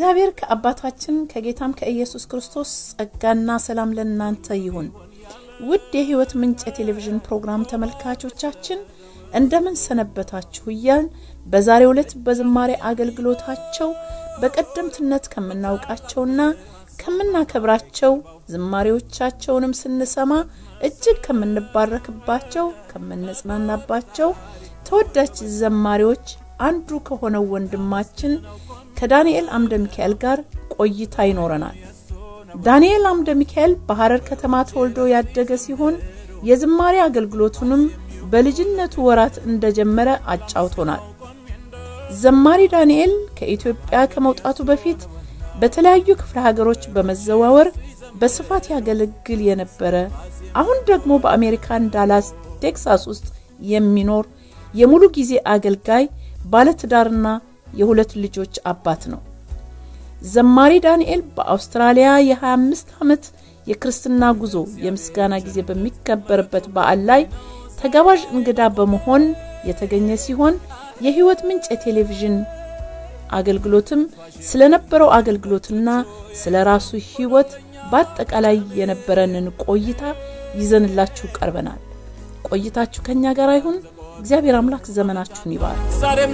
ከእግዚአብሔር ከአባታችን ከጌታም ከኢየሱስ ክርስቶስ ጸጋና ሰላም ለእናንተ ይሁን። ውድ የሕይወት ምንጭ የቴሌቪዥን ፕሮግራም ተመልካቾቻችን እንደምን ሰነበታችሁ እያልን በዛሬው ዕለት በዝማሬ አገልግሎታቸው በቀደምትነት ከምናውቃቸውና ከምናከብራቸው ዝማሬዎቻቸውንም ስንሰማ እጅግ ከምንባረክባቸው ከምንጽናናባቸው ተወዳጅ ዘማሪዎች አንዱ ከሆነው ወንድማችን ከዳንኤል አምደ ሚካኤል ጋር ቆይታ ይኖረናል። ዳንኤል አምደ ሚካኤል በሐረር ከተማ ተወልዶ ያደገ ሲሆን የዝማሬ አገልግሎቱንም በልጅነቱ ወራት እንደጀመረ አጫውቶናል። ዘማሪ ዳንኤል ከኢትዮጵያ ከመውጣቱ በፊት በተለያዩ ክፍለ ሀገሮች በመዘዋወር በስፋት ያገለግል የነበረ አሁን ደግሞ በአሜሪካን ዳላስ ቴክሳስ ውስጥ የሚኖር የሙሉ ጊዜ አገልጋይ ባለትዳርና የሁለት ልጆች አባት ነው። ዘማሪ ዳንኤል በአውስትራሊያ የ25 ዓመት የክርስትና ጉዞ የምስጋና ጊዜ በሚከበርበት በዓል ላይ ተጋባዥ እንግዳ በመሆን የተገኘ ሲሆን የሕይወት ምንጭ የቴሌቪዥን አገልግሎትም ስለነበረው አገልግሎትና ስለ ራሱ ሕይወት በአጠቃላይ የነበረንን ቆይታ ይዘንላችሁ ቀርበናል። ቆይታችሁ ከኛ ጋር ይሁን። እግዚአብሔር አምላክ ዘመናችሁን ይባል። ዛሬም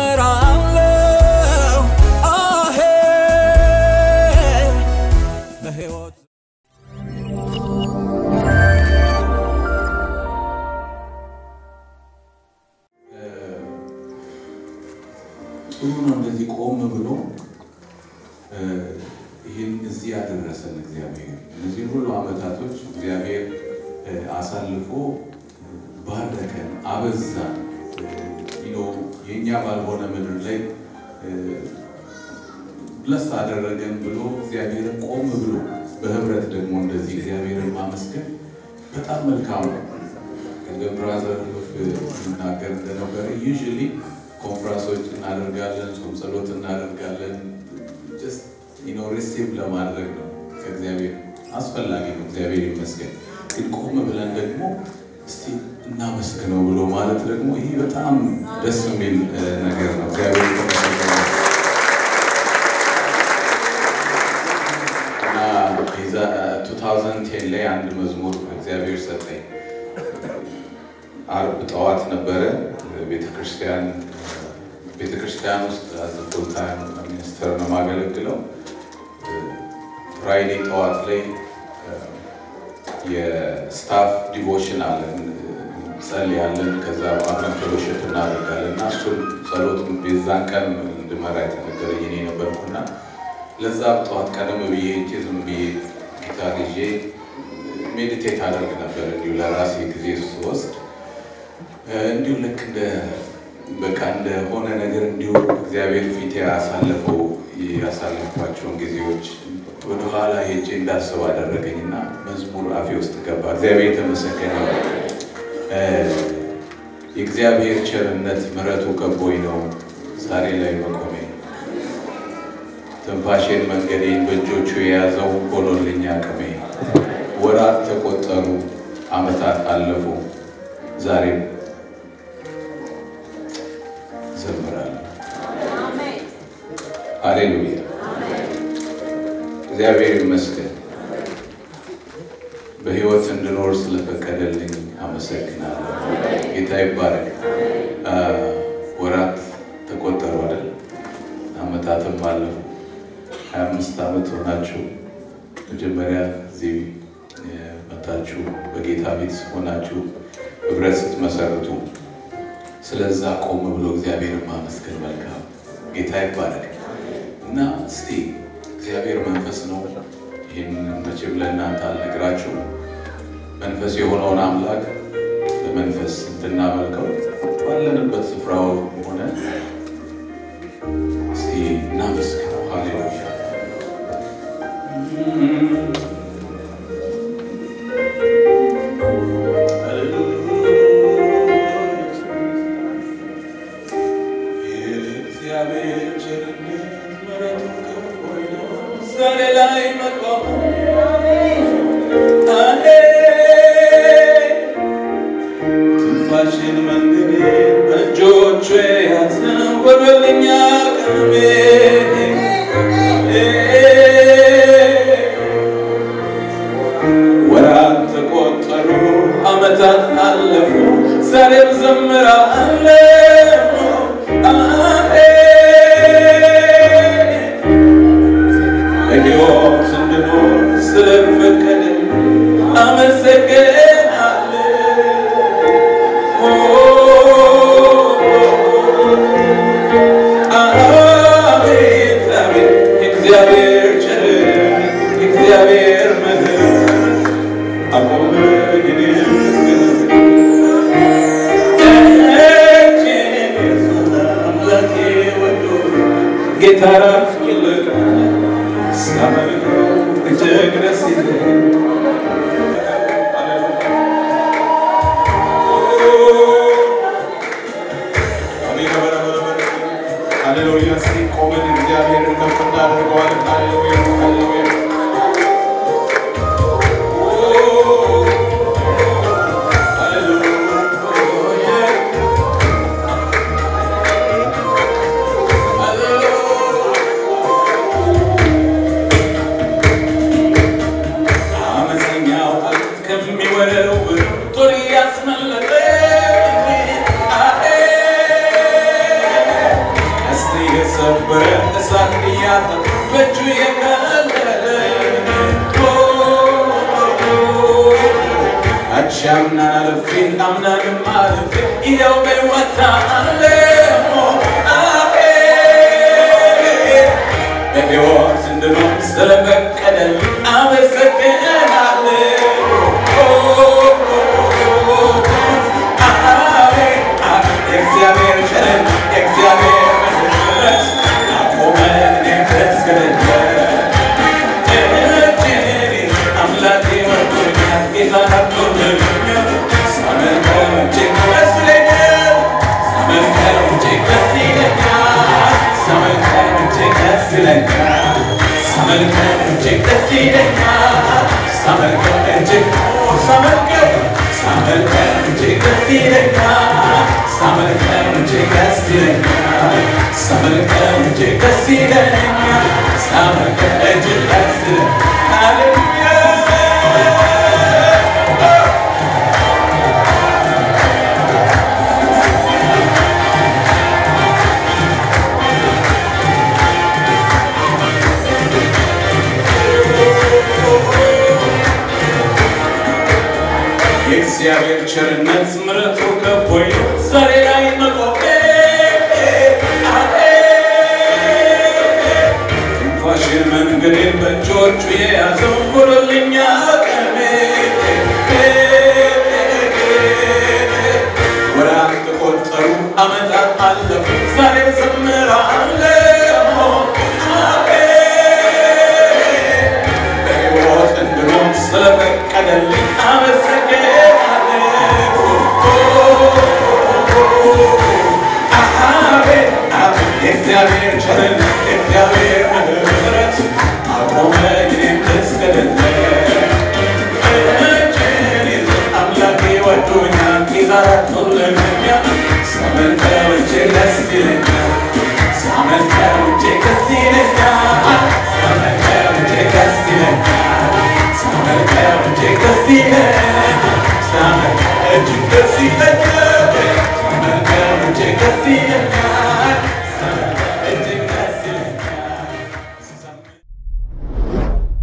ዘምራለሁ አሄ በሕይወት ጥሩ ነው። እንደዚህ ቆም ብሎ ይህን እዚህ ያደረሰን እግዚአብሔር እነዚህን ሁሉ ዓመታቶች እግዚአብሔር አሳልፎ ባረከን፣ አበዛን። የእኛ ባልሆነ ምድር ላይ ብለስ አደረገን ብሎ እግዚአብሔርን ቆም ብሎ በህብረት ደግሞ እንደዚህ እግዚአብሔርን ማመስገን በጣም መልካም ነው። ቅድም ብራዘር ሲናገር እንደነበረ ዩዥሊ ኮንፍራንሶች እናደርጋለን፣ ጾም ጸሎት እናደርጋለን። ሪሲቭ ለማድረግ ነው ከእግዚአብሔር አስፈላጊ ነው። እግዚአብሔር ይመስገን። ግን ቆም ብለን ደግሞ እስቲ እናመስግነው ብሎ ማለት ደግሞ ይህ በጣም ደስ የሚል ነገር ነው። እግዚአብሔር የተመሰገነ እና የዛ 2010 ላይ አንድ መዝሙር እግዚአብሔር ሰጠኝ። አርብ ጠዋት ነበረ ቤተክርስቲያን ቤተክርስቲያን ውስጥ ፉል ታይም ሚኒስተር ነው የማገለግለው። ፍራይዴ ጠዋት ላይ የስታፍ ዲቮሽን አለን ጸልያለን። ከዛ አብረን ፌሎሽፕ እናደርጋለን እና እሱን ጸሎት ቤዛን ቀን እንድመራ የተነገረኝ እኔ ነበርኩና ለዛ ጠዋት ቀደም ብዬ ሄጄ ዝም ብዬ ጊታር ይዤ ሜዲቴት አደርግ ነበር እንዲሁ ለራሴ ጊዜ ስወስድ እንዲሁ ልክ እንደ በቃ እንደሆነ ነገር እንዲሁ እግዚአብሔር ፊት ያሳለፈው ያሳለፍኳቸውን ጊዜዎች ወደኋላ ሄጄ እንዳስብ አደረገኝ እና መዝሙር አፌ ውስጥ ገባ። እግዚአብሔር የተመሰገነ የእግዚአብሔር ቸርነት ምሕረቱ ከቦኝ ነው ዛሬ ላይ መቆሜ። ትንፋሼን መንገዴን በእጆቹ የያዘው ሆኖልኝ አቅሜ። ወራት ተቆጠሩ፣ ዓመታት አለፉ፣ ዛሬም ዘምራለሁ። ሃሌሉያ! እግዚአብሔር ይመስገን። በሕይወት እንድኖር ስለፈቀደልኝ አመሰግናለሁ። ጌታ ይባረክ። ወራት ተቆጠሩ አይደል? ዓመታትም አለፉ። ሀያ አምስት ዓመት ሆናችሁ መጀመሪያ እዚህ መታችሁ በጌታ ቤት ሆናችሁ ህብረት ስትመሰርቱ ስለዛ ቆም ብሎ እግዚአብሔርን ማመስገን መልካም። ጌታ ይባረክ እና እስቲ እግዚአብሔር መንፈስ ነው። ይህን መቼም ለእናንተ አልነግራችሁ። መንፈስ የሆነውን አምላክ በመንፈስ እንድናመልከው ባለንበት ስፍራው ሆነ እስቲ እናመስግነው። ሃሌሉያ ትንፋሽን መንገዴ በእጆቹ ያዘው ወደልኛ ቀሜ ጌታ ራሱ ይልቃል ሳመልከው እጅግ ደስ ይለኛል። ሃሌሉያ እስኪ ቆመን እግዚአብሔርን ከፍ እናደርገዋለን። ሃሌሉያ ሃሌሉያ አመፀኛው አለት ከሚወረውር ጦር ያስመለጠ ቀስት የሰበረ እሳት እያጠፋ በእጁ የቀለለ አንቺ አምናን አልፌ አምናንም አልፌ ይኸው በሕይወት አለሁ በሕይወት እንድኖር ስለፈቀደልኝ አመሰግናለሁ። የእግዚአብሔር ቸርነት የእግዚአብሔር ምሕረት አቆመን እኔም ልስገድለት። እጅግ አምላኬ ወዶኛል፣ ጌታ አክብሮኛል። ሳመልከው እጅግ ደስ ይለኛል፣ ሳመልከው እጅግ ደስ ይለኛል፣ ሳመልከው እጅግ ደስ ይለኛል፣ ሳመልከው እጅግ ደስ ይለኛል፣ ሳመልከው እጅግ ሳመልከው ሳመልከው እጅግ ደስ ይለኛል፣ ሳመልከው እጅግ ደስ ይለኛል፣ ሳመልከው እጅግ ደስ ይለኛል፣ ሳመልከው እጅግ ደስ ይለኛል። ሃሌሉያ የእግዚአብሔር ቸርነት ምሕረቱ ከቦኝ ዛሬ ላይ መቆሜ ትንፋሽን መንገዴን በእጆቹ የያዘው ሁሉልኛ ቀሜ ወራት ተቆጠሩ ዓመታት አለፉ ዛሬ ዘምራለሁ በሕይወት እንድኖር ስለፈቀደልኝ አመሰግናለሁ። አቤት አቤት የእግዚአብሔር ቸርነት የእግዚአብሔር ምሕረት አቆመኝ እኔም ልስገድለት። እጄን ይዞ አምላኬ ወዶኛል፣ ጌታ ረድቶልኛል። ሳመልከው እጅግ ደስ ይለኛል፣ ሳመልከው እጅግ ደስ ይለኛል፣ ሳመልከው እጅግ ደስ ይለኛል፣ ሳመልከው እጅግ ደስ ይለኛል፣ ሳመልከው እጅግ ደስ ይለኛል፣ ሳመልከው እጅግ ደስ ይለኛል፣ ሳመልከው እጅግ ደስ ይለኛል።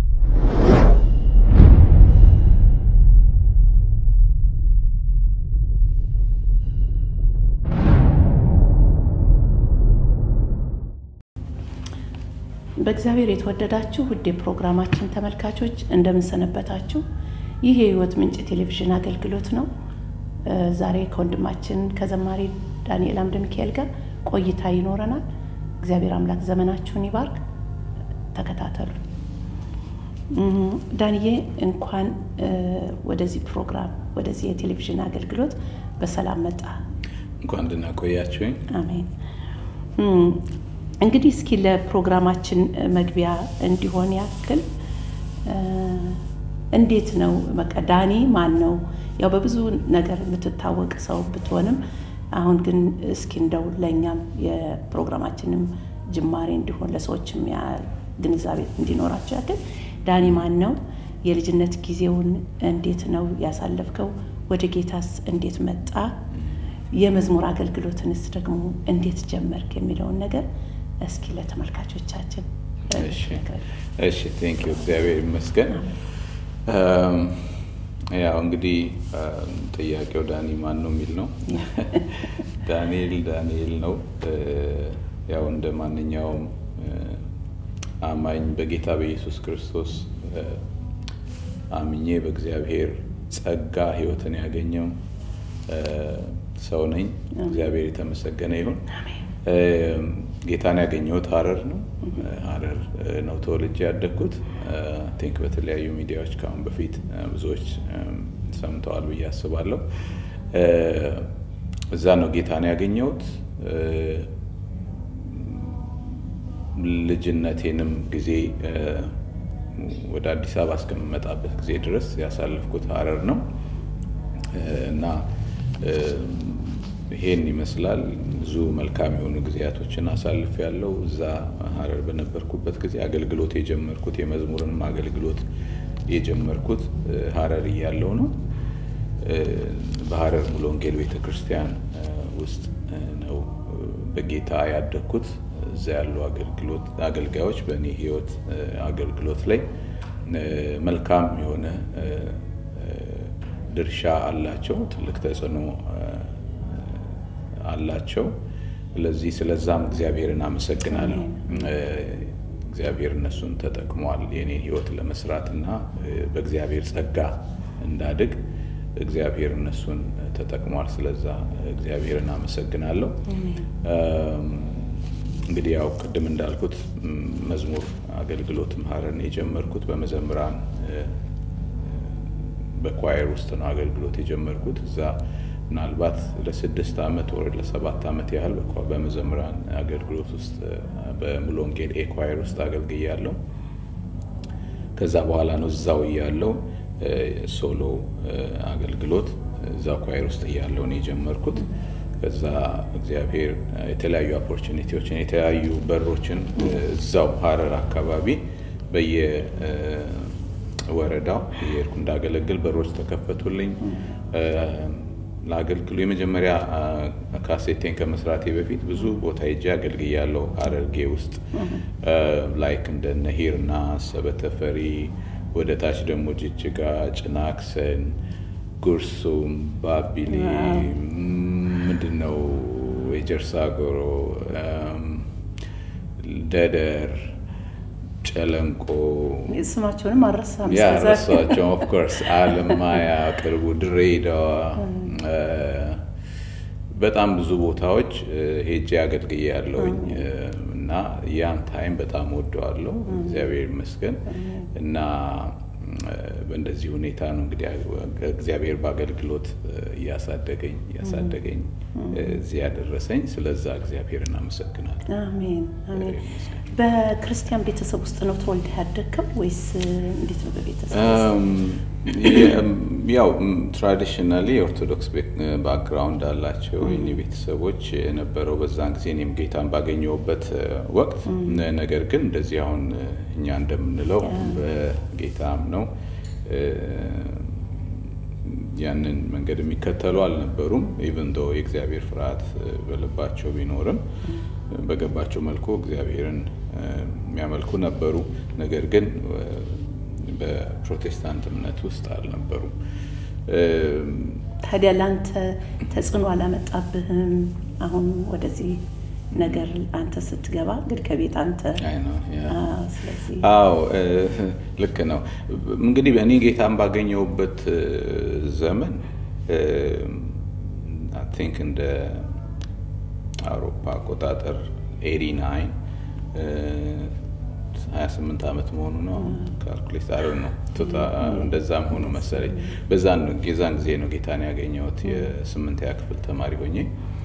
በእግዚአብሔር የተወደዳችሁ ውድ የፕሮግራማችን ተመልካቾች እንደምንሰነበታችሁ። ይህ የህይወት ምንጭ ቴሌቪዥን አገልግሎት ነው። እ ዛሬ ከወንድማችን ከዘማሪ ዳንኤል አምደ ሚካኤል ጋር ቆይታ ይኖረናል። እግዚአብሔር አምላክ ዘመናችሁን ይባርክ። ተከታተሉ። እም፣ ዳንዬ እንኳን እ ወደዚህ ፕሮግራም ወደዚህ የቴሌቪዥን አገልግሎት በሰላም መጣ። እንኳን ደህና ቆያችሁኝ። አሜን። እም፣ እንግዲህ እስኪ ለፕሮግራማችን መግቢያ እንዲሆን ያክል እ እንዴት ነው በቃ ዳኒ ማን ነው? ያው በብዙ ነገር የምትታወቅ ሰው ብትሆንም አሁን ግን እስኪ እንደው ለእኛም የፕሮግራማችንም ጅማሬ እንዲሆን ለሰዎችም ያ ግንዛቤ እንዲኖራቸው ያክል ዳኒ ማን ነው? የልጅነት ጊዜውን እንዴት ነው ያሳለፍከው? ወደ ጌታስ እንዴት መጣ? የመዝሙር አገልግሎትንስ ደግሞ እንዴት ጀመርክ የሚለውን ነገር እስኪ ለተመልካቾቻችን እሺ ንገረን። እሺ ቴንክ ዩ እግዚአብሔር ይመስገን። እም፣ ያው እንግዲህ እም፣ ጥያቄው ዳኒ ማን ነው የሚል ነው። ዳንኤል ዳንኤል ነው። እ፣ ያው እንደ ማንኛውም እ፣ አማኝ በጌታ በኢየሱስ ክርስቶስ እ፣ አምኜ በእግዚአብሔር ጸጋ ሕይወትን ያገኘው እ፣ ሰው ነኝ። እግዚአብሔር የተመሰገነ ይሁን። እም፣ ጌታን ያገኘሁት ሀረር ነው። ሀረር ነው ተወልጄ ያደግኩት። ቲንክ በተለያዩ ሚዲያዎች ከአሁን በፊት ብዙዎች ሰምተዋል ብዬ አስባለሁ። እዛ ነው ጌታን ያገኘሁት። ልጅነቴንም ጊዜ ወደ አዲስ አበባ እስከምመጣበት ጊዜ ድረስ ያሳለፍኩት ሀረር ነው እና ይሄን ይመስላል። ብዙ መልካም የሆኑ ጊዜያቶችን አሳልፍ ያለው እዛ ሀረር በነበርኩበት ጊዜ አገልግሎት የጀመርኩት የመዝሙርንም አገልግሎት የጀመርኩት ሀረር እያለው ነው። በሀረር ሙሉ ወንጌል ቤተክርስቲያን ውስጥ ነው በጌታ ያደግኩት። እዛ ያሉ አገልጋዮች በእኔ ህይወት አገልግሎት ላይ መልካም የሆነ ድርሻ አላቸው፣ ትልቅ ተጽዕኖ አላቸው። ስለዚህ ስለዛም እግዚአብሔርን አመሰግናለሁ። እግዚአብሔር እነሱን ተጠቅሟል የኔን ህይወት ለመስራት እና በእግዚአብሔር ጸጋ እንዳድግ እግዚአብሔር እነሱን ተጠቅሟል። ስለዛ እግዚአብሔርን አመሰግናለሁ። እንግዲህ ያው ቅድም እንዳልኩት መዝሙር አገልግሎትም ሀረርን የጀመርኩት በመዘምራን በኳየር ውስጥ ነው አገልግሎት የጀመርኩት። እዛ ምናልባት ለስድስት ዓመት ወር ለሰባት ዓመት ያህል በመዘምራን አገልግሎት ውስጥ በሙሉ ወንጌል ኤ ኳየር ውስጥ አገልግያለሁ። ከዛ በኋላ ነው እዛው እያለው ሶሎ አገልግሎት እዛ ኳየር ውስጥ እያለው ነው የጀመርኩት። ከዛ እግዚአብሔር የተለያዩ ኦፖርቹኒቲዎችን የተለያዩ በሮችን እዛው ሀረር አካባቢ በየወረዳው የሄድኩ እንዳገለግል በሮች ተከፈቱልኝ። ለአገልግሉ የመጀመሪያ ካሴቴን ከመስራቴ በፊት ብዙ ቦታ ሄጄ አገልግያለሁ። ሀረርጌ ውስጥ ላይክ እንደ ነሂርና ሰበተፈሪ፣ ወደ ታች ደግሞ ጅጅጋ፣ ጭናክሰን፣ ጉርሱም፣ ባቢሌ ምንድን ነው የጀርሳ ጎሮ፣ ደደር፣ ጨለንቆ ስማቸውንም አልረሳም። ያረሷቸው ኦፍኮርስ አለማያ፣ ቅርቡ ድሬዳዋ፣ በጣም ብዙ ቦታዎች ሄጄ አገልግዬ ያለውኝ እና ያን ታይም በጣም ወደዋለሁ። እግዚአብሔር ይመስገን እና በእንደዚህ ሁኔታ ነው እንግዲህ እግዚአብሔር በአገልግሎት እያሳደገኝ እያሳደገኝ እዚህ ያደረሰኝ። ስለዛ እግዚአብሔርን አመሰግናለሁ። አሜን አሜን። በክርስቲያን ቤተሰብ ውስጥ ነው ተወልደህ ያደግከው ወይስ እንዴት ነው? በቤተሰብ ያው ትራዲሽናሊ የኦርቶዶክስ ባክግራውንድ አላቸው የኔ ቤተሰቦች የነበረው በዛን ጊዜ እኔም ጌታን ባገኘሁበት ወቅት። ነገር ግን እንደዚህ አሁን እኛ እንደምንለው በጌታም ነው ያንን መንገድ የሚከተሉ አልነበሩም። ኢቨን ዶ የእግዚአብሔር ፍርሃት በልባቸው ቢኖርም በገባቸው መልኩ እግዚአብሔርን የሚያመልኩ ነበሩ። ነገር ግን በፕሮቴስታንት እምነት ውስጥ አልነበሩም። ታዲያ ለአንተ ተጽዕኖ አላመጣብህም? አሁን ወደዚህ ነገር አንተ ስትገባ እንግዲህ ከቤት አንተ ስለዚህ አዎ ልክ ነው። እንግዲህ እኔ ጌታን ባገኘሁበት ዘመን አይ ቲንክ እንደ አውሮፓ አቆጣጠር ኤሪ ናይን 28 ዓመት መሆኑ ነው። ካልኩሌት አረ ነው እንደዛም ሆኖ መሰለኝ። በዛን የዛን ጊዜ ነው ጌታን ያገኘሁት የስምንተኛ ክፍል ተማሪ ሆኜ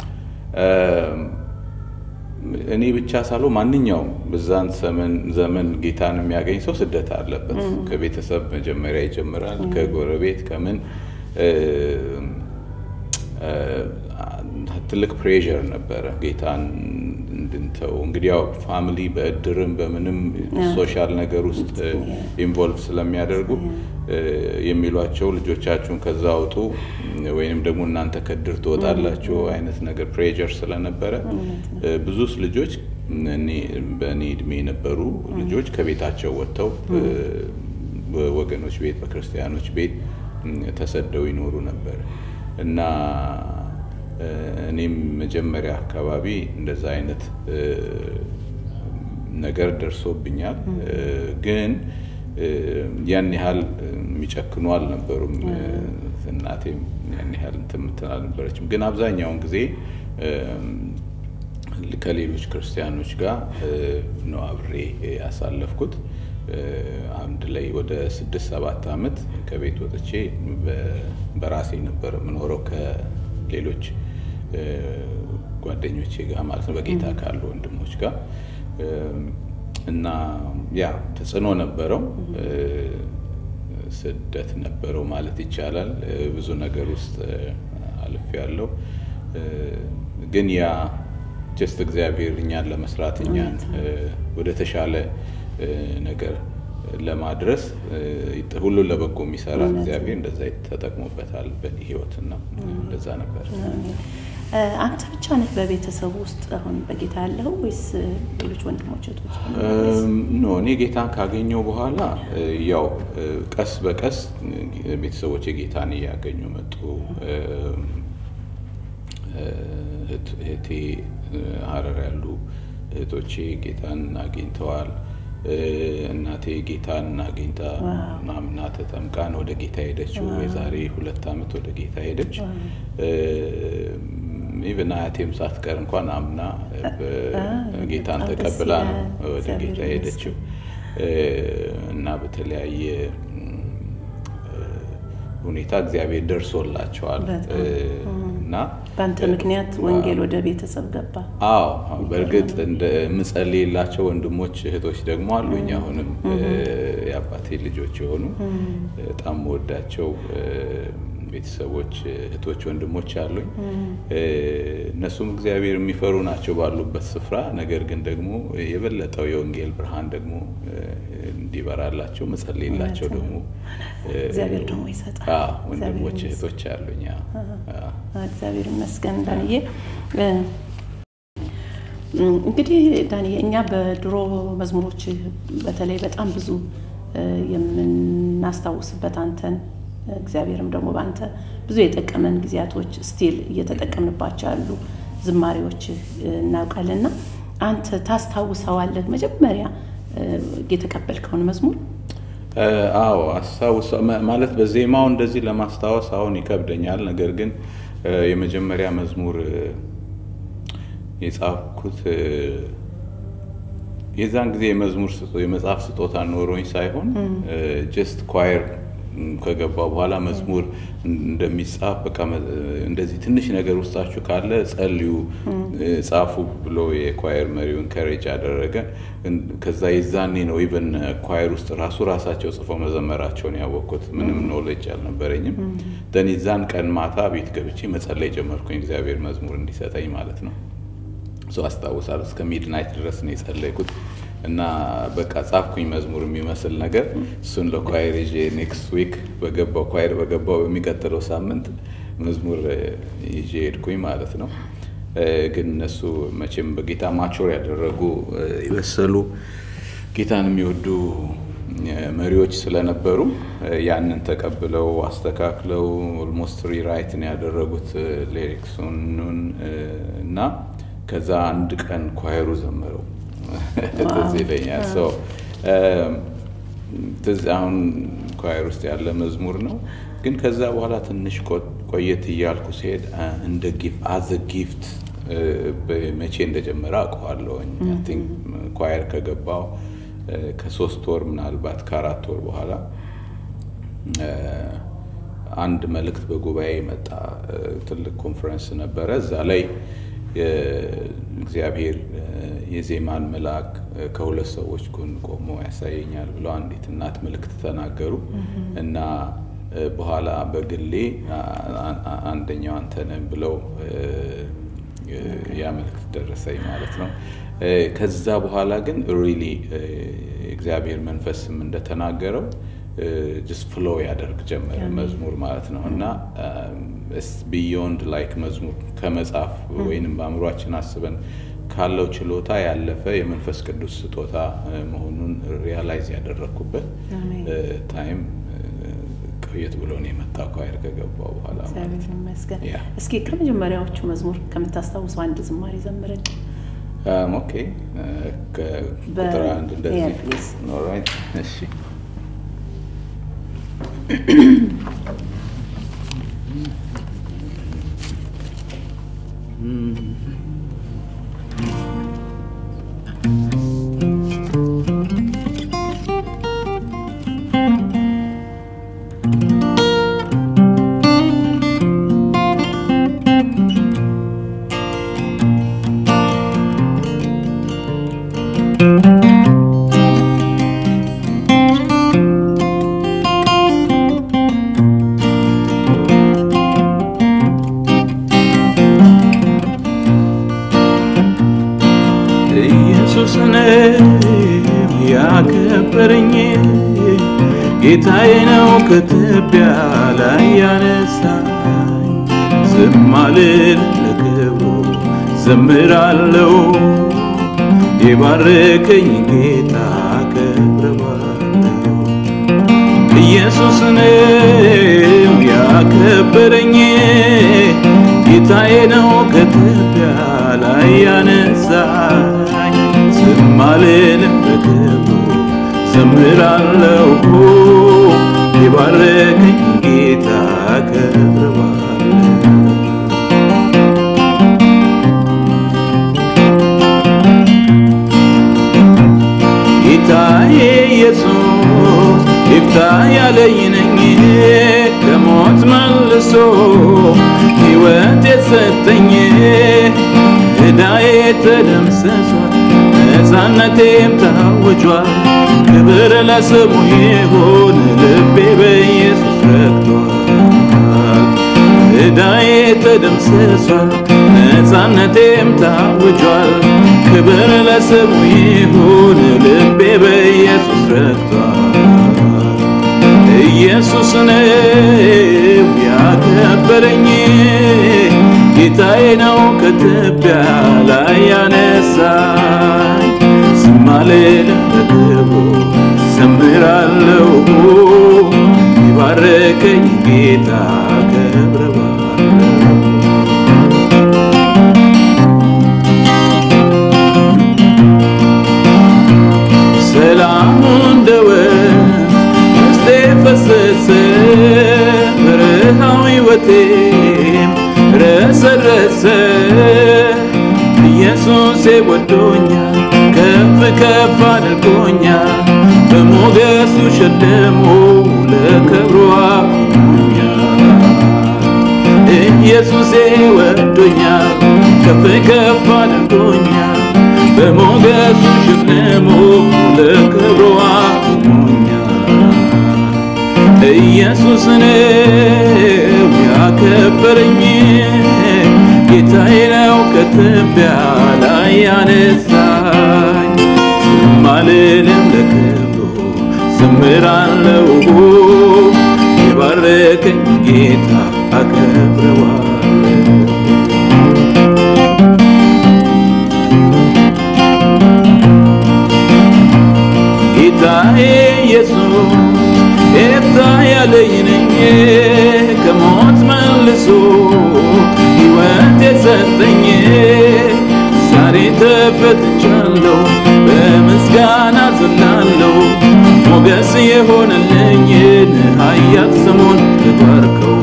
እኔ ብቻ ሳልሆ ማንኛውም በዛን ዘመን ጌታን የሚያገኝ ሰው ስደት አለበት። ከቤተሰብ መጀመሪያ ይጀምራል፣ ከጎረቤት ከምን ትልቅ ፕሬዠር ነበረ ጌታን እንድንተው። እንግዲህ ያው ፋሚሊ በእድርም በምንም ሶሻል ነገር ውስጥ ኢንቮልቭ ስለሚያደርጉ የሚሏቸው ልጆቻችሁን ከዛ አውጡ ወይንም ደግሞ እናንተ ከእድር ትወጣላችሁ አይነት ነገር ፕሬዠር ስለነበረ ብዙ ልጆች በእኔ እድሜ የነበሩ ልጆች ከቤታቸው ወጥተው በወገኖች ቤት በክርስቲያኖች ቤት ተሰደው ይኖሩ ነበር እና እኔም መጀመሪያ አካባቢ እንደዛ አይነት ነገር ደርሶብኛል። ግን ያን ያህል የሚጨክኑ አልነበሩም። እናቴም ያን ያህል እንትን የምትል አልነበረችም። ግን አብዛኛውን ጊዜ ከሌሎች ክርስቲያኖች ጋር ነው አብሬ ያሳለፍኩት። አንድ ላይ ወደ ስድስት ሰባት ዓመት ከቤት ወጥቼ በራሴ ነበር የምኖረው ከሌሎች ጓደኞቼ ጋር ማለት ነው፣ በጌታ ካሉ ወንድሞች ጋር እና ያ ተጽዕኖ ነበረው፣ ስደት ነበረው ማለት ይቻላል። ብዙ ነገር ውስጥ አልፍ ያለው ግን ያ ጀስት እግዚአብሔር እኛን ለመስራት እኛን ወደ ተሻለ ነገር ለማድረስ ሁሉን ለበጎ የሚሰራ እግዚአብሔር እንደዛ ተጠቅሞበታል በእኔ ህይወትና እንደዛ ነበር። አንተ ብቻ ነህ በቤተሰቡ ውስጥ አሁን በጌታ ያለው ወይስ ሌሎች ወንድሞች እህቶች? ኖ እኔ ጌታን ካገኘው በኋላ ያው ቀስ በቀስ ቤተሰቦች ጌታን እያገኙ መጡ። እህቴ ሀረር ያሉ እህቶቼ ጌታን አግኝተዋል። እናቴ ጌታን አግኝታ አምና ተጠምቃን ወደ ጌታ ሄደችው። የዛሬ ሁለት ዓመት ወደ ጌታ ሄደች። ኢቨን አያቴም ሳትቀር እንኳን አምና ጌታን ተቀብላ ነው ወደ ጌታ ሄደችው እና በተለያየ ሁኔታ እግዚአብሔር ደርሶላቸዋል እና በአንተ ምክንያት ወንጌል ወደ ቤተሰብ ገባ። አዎ በእርግጥ እንደ ምጸልይላቸው ወንድሞች እህቶች ደግሞ አሉኝ። አሁንም የአባቴ ልጆች የሆኑ በጣም ወዳቸው ቤተሰቦች እህቶች፣ ወንድሞች አሉኝ። እነሱም እግዚአብሔር የሚፈሩ ናቸው ባሉበት ስፍራ። ነገር ግን ደግሞ የበለጠው የወንጌል ብርሃን ደግሞ እንዲበራላቸው መጸለይላቸው ደግሞ እግዚአብሔር ደግሞ ይሰጣል። ወንድሞች እህቶች አሉኝ። እግዚአብሔር ይመስገን ዳንዬ። እንግዲህ ዳንዬ እኛ በድሮ መዝሙሮች በተለይ በጣም ብዙ የምናስታውስበት አንተን እግዚአብሔርም ደግሞ በአንተ ብዙ የጠቀመን ጊዜያቶች ስቲል እየተጠቀምንባቸው ያሉ ዝማሬዎች እናውቃለን እና አንተ ታስታውሰዋለህ መጀመሪያ የተቀበልከውን መዝሙር? አዎ አስታውሰ ማለት በዜማው እንደዚህ ለማስታወስ አሁን ይከብደኛል። ነገር ግን የመጀመሪያ መዝሙር የጻፍኩት የዛን ጊዜ የመዝሙር የመጽሐፍ ስጦታ ኖሮኝ ሳይሆን ጀስት ኳየር ከገባ በኋላ መዝሙር እንደሚጻፍ በቃ እንደዚህ ትንሽ ነገር ውስጣችሁ ካለ ጸልዩ፣ ጻፉ ብሎ የኳየር መሪውን ከሬጅ አደረገ። ከዛ የዛኔ ነው ኢቨን ኳየር ውስጥ ራሱ ራሳቸው ጽፈው መዘመራቸውን ያወቅኩት። ምንም ኖሌጅ አልነበረኝም። ደን የዛን ቀን ማታ ቤት ገብቼ መጸለይ ጀመርኩኝ፣ እግዚአብሔር መዝሙር እንዲሰጠኝ ማለት ነው። ሰው አስታውሳለሁ። እስከ ሚድናይት ድረስ ነው የጸለይኩት እና በቃ ጻፍኩኝ መዝሙር የሚመስል ነገር እሱን ለኳየር ይዤ ኔክስት ዊክ በገባው ኳየር በገባው በሚቀጥለው ሳምንት መዝሙር ይዤ ሄድኩኝ ማለት ነው። ግን እነሱ መቼም በጌታ ማቾር ያደረጉ የበሰሉ ጌታን የሚወዱ መሪዎች ስለነበሩ ያንን ተቀብለው አስተካክለው ኦልሞስት ሪራይትን ያደረጉት ሊሪክሱን እና ከዛ አንድ ቀን ኳየሩ ዘመረው ትዝ ይለኛል። ትዝ አሁን ኳየር ውስጥ ያለ መዝሙር ነው። ግን ከዛ በኋላ ትንሽ ቆየት እያልኩ ሲሄድ እንደ ጊፍት አዘ ጊፍት መቼ እንደጀመረ አውቀዋለሁኝ። ኳየር ከገባው ከሶስት ወር ምናልባት ከአራት ወር በኋላ አንድ መልእክት በጉባኤ መጣ። ትልቅ ኮንፈረንስ ነበረ። እዛ ላይ እግዚአብሔር የዜማን መልአክ ከሁለት ሰዎች ጎን ቆሞ ያሳየኛል ብለው አንዲት እናት መልእክት ተናገሩ እና በኋላ በግሌ አንደኛው አንተ ነህ ብለው ያ መልእክት ደረሰኝ ማለት ነው። ከዛ በኋላ ግን ሪሊ እግዚአብሔር መንፈስም እንደተናገረው ጅስት ፍሎ ያደርግ ጀመረ መዝሙር ማለት ነው እና ቢዮንድ ላይክ መዝሙር ከመጻፍ ወይንም በአእምሯችን አስበን ካለው ችሎታ ያለፈ የመንፈስ ቅዱስ ስጦታ መሆኑን ሪያላይዝ ያደረግኩበት ታይም ቆየት ብሎ ነው የመጣው ኳየር ከገባው በኋላ ማለት ነው። ይመስገን። እስኪ ከመጀመሪያዎቹ መዝሙር ከምታስታውሰው አንድ ዝማሬ ዘምረን። ኦኬ ቁጥር አንድ እንደዚህ ኦልራይት። እሺ ኢየሱስ ነው ያከበረኝ ጌታዬ ነው ከትቢያ ላይ ያነሳኝ ዝም አልልም ለክብሩ ዘምራለሁ የባረከኝ ጌታ አከብረዋለሁ ኢየሱስ ነው ያከበረኝ ጌታዬ ነው ከትቢያ ላይ ያነሳኝ ዝም አልልም በክብሩ ዘምራለሁ የባረከኝ ጌታ አከብረዋለሁ ጌታዬ ኢየሱስ ይፍታ ያለኝ ነኝ ከሞት መልሶ ሕይወት የሰጠኝ ዕዳዬ ተደምስሷል ነፃነቴም ታውጇል ክብር ለስሙ ይሁን ልቤ በኢየሱስ ረክቷል ዕዳዬ ተደምስሷል ነፃነቴም ታውጇል ክብር ለስሙ ይሁን ልቤ በኢየሱስ ረክቷል ኢየሱስ ነው ያከበረኝ ጌታዬ ነው ከትቢያ ላይ ያነሳኝ ዝም አልልም ለክብሩ ዘምራለሁ የባረከኝ ጌታ አከብረዋለሁ ሰላሙ እንደ ወንዝ ውስጤ ፈሰሰ በረሃው ሕይወቴም ረሰረሰ ኢየሱሴ ወዶኛል ከፍ ከፍ አድርጎኛል በሞገሱ ሸልሞ ለክብሩ አቁሞኛል ኢየሱሴ ወዶኛል ከፍ ከፍ አድርጎኛል በሞገሱ ሸልሞ ለክብሩ አቁሞኛል ኢየሱስ ነው ያከበረኝ ጌታዬ ነው ከትቢያ ላይ ያነሳኝ ዝም አልልም ለክብሩ ዘምራለሁ የባረከኝ ጌታ አከብረዋለሁ ጌታዬ ኢየሱስ ኤፍታ ያለኝ ነኝ ከሞት መልሶ ሕይወት የሰጠኝ ዛሬ ተፈትቻለሁ በምስጋና ዘላለሁ ሞገስ የሆነልኝን ኃያል ስሙን ልባርከው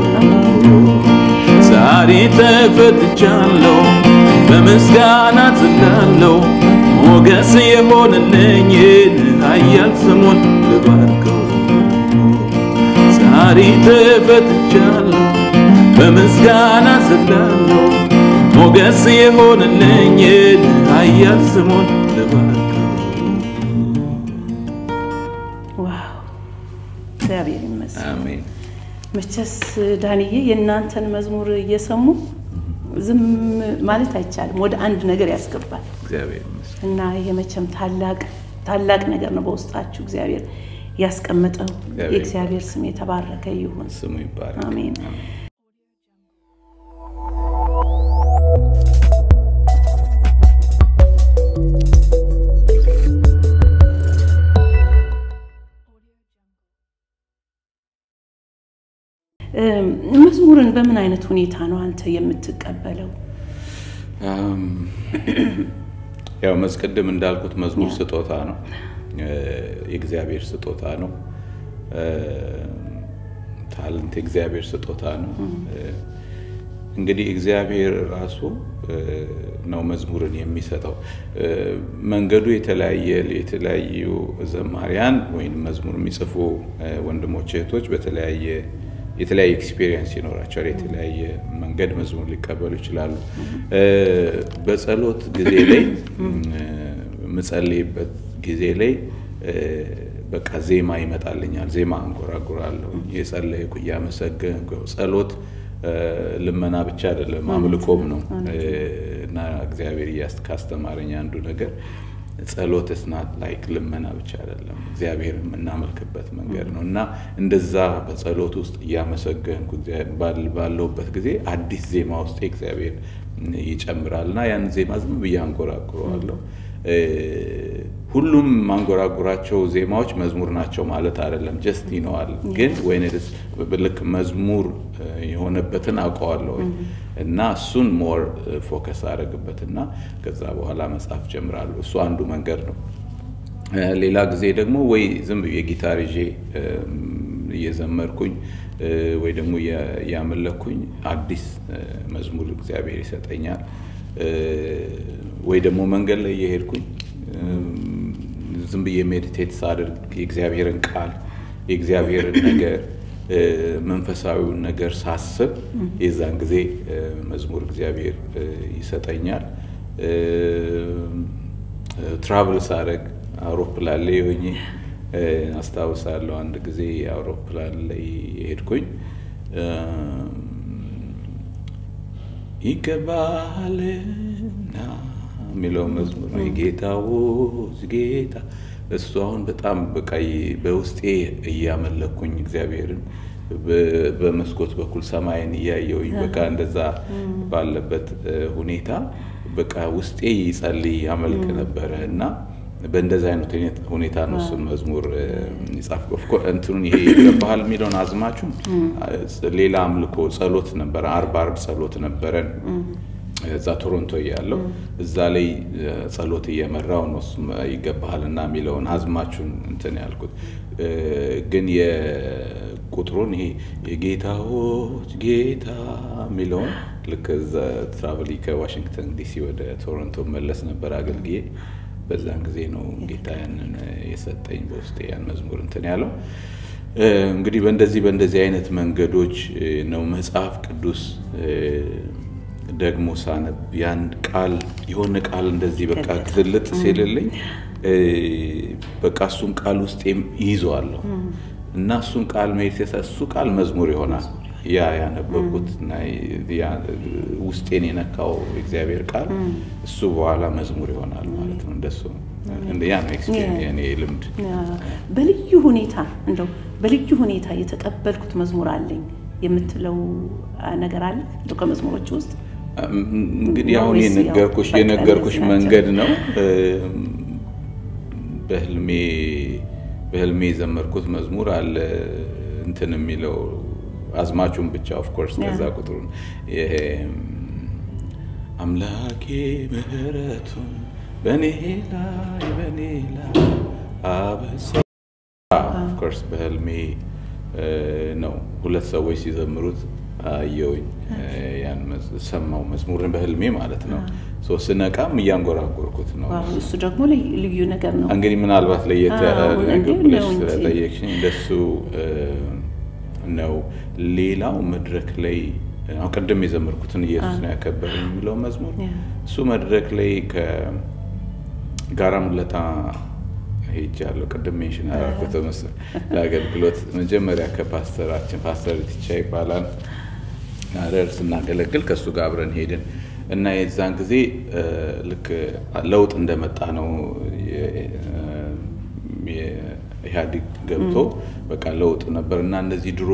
ዛሬ ተፈትቻለሁ በምስጋና ዘላለሁ ሞገስ የሆነልኝን ኃያል ስሙን ልባርከው ዛሬ ተፈትቻለሁ በምስጋና ዘላለሁ ሞገስ የሆነልኝን ኃያል ስሙን ልባርከው ዋው እግዚአብሔር ይመስገን። አሜን መቼስ ዳንዬ የእናንተን መዝሙር እየሰሙ ዝም ማለት አይቻልም። ወደ አንድ ነገር ያስገባል እግዚአብሔር ይመስገን እና ይሄ መቼም ታላቅ ታላቅ ነገር ነው በውስጣችሁ እግዚአብሔር ያስቀመጠው። እግዚአብሔር የእግዚአብሔር ስም የተባረከ ይሁን። ስሙ ይባረክ አሜን። እም፣ መዝሙርን በምን አይነት ሁኔታ ነው አንተ የምትቀበለው? አም፣ ያው መስቀድም እንዳልኩት መዝሙር ስጦታ ነው፣ እ፣ የእግዚአብሔር ስጦታ ነው። እ፣ ታለንት የእግዚአብሔር ስጦታ ነው። እ፣ እንግዲህ እግዚአብሔር ራሱ እ፣ ነው መዝሙርን የሚሰጠው። መንገዱ የተለያየ የተለያዩ ዘማሪያን ወይም መዝሙር የሚጽፉ ወንድሞች እህቶች በተለያየ የተለያየ ኤክስፒሪየንስ ይኖራቸዋል። የተለያየ መንገድ መዝሙር ሊቀበሉ ይችላሉ። በጸሎት ጊዜ ላይ የምጸልይበት ጊዜ ላይ በቃ ዜማ ይመጣልኛል። ዜማ አንጎራጉራለሁ እየጸለይኩ እያመሰገንኩ። ጸሎት ልመና ብቻ አይደለም አምልኮም ነው እና እግዚአብሔር ካስተማረኝ አንዱ ነገር ጸሎት ስናት ላይክ ልመና ብቻ አይደለም፣ እግዚአብሔር የምናመልክበት መንገድ ነው እና እንደዛ በጸሎት ውስጥ እያመሰገንኩ ባለሁበት ጊዜ አዲስ ዜማ ውስጥ እግዚአብሔር ይጨምራል እና ያን ዜማ ዝም ብዬ አንጎራጉረዋለሁ። ሁሉም ማንጎራጉራቸው ዜማዎች መዝሙር ናቸው ማለት አይደለም። ጀስት ይነዋል ግን ወይ ልክ መዝሙር የሆነበትን አውቀዋለሁ እና እሱን ሞር ፎከስ አደረግበት እና ከዛ በኋላ መጽሐፍ ጀምራለሁ። እሱ አንዱ መንገድ ነው። ሌላ ጊዜ ደግሞ ወይ ዝም ብዬ ጊታር ይዤ እየዘመርኩኝ ወይ ደግሞ እያመለኩኝ አዲስ መዝሙር እግዚአብሔር ይሰጠኛል። ወይ ደግሞ መንገድ ላይ እየሄድኩኝ ዝም ብዬ ሜዲቴት ሳደርግ የእግዚአብሔርን ቃል የእግዚአብሔርን ነገር መንፈሳዊውን ነገር ሳስብ የዛን ጊዜ መዝሙር እግዚአብሔር ይሰጠኛል። ትራቭል ሳደርግ አውሮፕላን ላይ ሆኜ አስታውሳለሁ። አንድ ጊዜ አውሮፕላን ላይ የሄድኩኝ ይገባልና የሚለው መዝሙር ነው። የጌታዎች ጌታ እሱ አሁን በጣም በቃ በውስጤ እያመለኩኝ እግዚአብሔርን በመስኮት በኩል ሰማይን እያየውኝ በቃ እንደዛ ባለበት ሁኔታ በቃ ውስጤ ይጸልይ ያመልክ ነበረ እና በእንደዚ አይነት ሁኔታ ነው እሱን መዝሙር የጻፍኩ። እንትኑን ይሄ ይገባሃል የሚለውን አዝማቹን ሌላ አምልኮ ጸሎት ነበረ፣ አርብ አርብ ጸሎት ነበረን እዛ ቶሮንቶ እያለው እዛ ላይ ጸሎት እየመራው ነው እሱም ይገባሃልና የሚለውን አዝማቹን እንትን ያልኩት ግን የቁጥሩን ይሄ የጌታዎች ጌታ የሚለውን ልክ እዛ ትራቨሊ ከዋሽንግተን ዲሲ ወደ ቶሮንቶ መለስ ነበር አገልግዬ በዛን ጊዜ ነው ጌታ ያንን የሰጠኝ በውስጤ ያን መዝሙር እንትን ያለው። እንግዲህ በእንደዚህ በእንደዚህ አይነት መንገዶች ነው መጽሐፍ ቅዱስ ደግሞ ሳነብ ያን ቃል የሆነ ቃል እንደዚህ በቃ ግልጥ ሲልልኝ በቃ እሱን ቃል ውስጤም ይይዘዋለሁ እና እሱን ቃል ሜዲቴት እሱ ቃል መዝሙር ይሆናል። ያ ያነበብኩት እና ውስጤን የነካው እግዚአብሔር ቃል እሱ በኋላ መዝሙር ይሆናል ማለት ነው። እንደሱ ያ ነው የኔ ልምድ። በልዩ ሁኔታ እንደው በልዩ ሁኔታ የተቀበልኩት መዝሙር አለኝ የምትለው ነገር አለ እንደው ከመዝሙሮች ውስጥ እንግዲህ አሁን የነገርኩሽ የነገርኩሽ መንገድ ነው። በህልሜ በህልሜ የዘመርኩት መዝሙር አለ እንትን የሚለው አዝማቹን ብቻ ኦፍኮርስ ከዛ ቁጥሩን ይሄ አምላኬ ምህረቱን በእኔ ላይ በእኔ ላይ አበሳ ኦፍኮርስ በህልሜ ነው ሁለት ሰዎች ሲዘምሩት አየውኝ ያን ሰማው መዝሙርን በህልሜ ማለት ነው። ስነቃም እያንጎራጎርኩት ነው። እሱ ደግሞ ልዩ ነገር ነው። እንግዲህ ምናልባት ለየት ያለ ነገር ብለሽ ስለጠየቅሽኝ እንደሱ ነው። ሌላው መድረክ ላይ አሁን ቅድም የዘመርኩትን ኢየሱስ ነው ያከበረኝ የሚለው መዝሙር እሱ መድረክ ላይ ከጋራ ሙለታ ሄጃለሁ። ቅድም ሜንሽን ያደረኩት መሰለኝ ለአገልግሎት መጀመሪያ ከፓስተራችን ፓስተር ቲቻ ይባላል ሀረር ስናገለግል ከእሱ ጋር አብረን ሄድን እና የዛን ጊዜ ልክ ለውጥ እንደመጣ ነው ኢህአዴግ ገብቶ በቃ ለውጥ ነበር እና እነዚህ ድሮ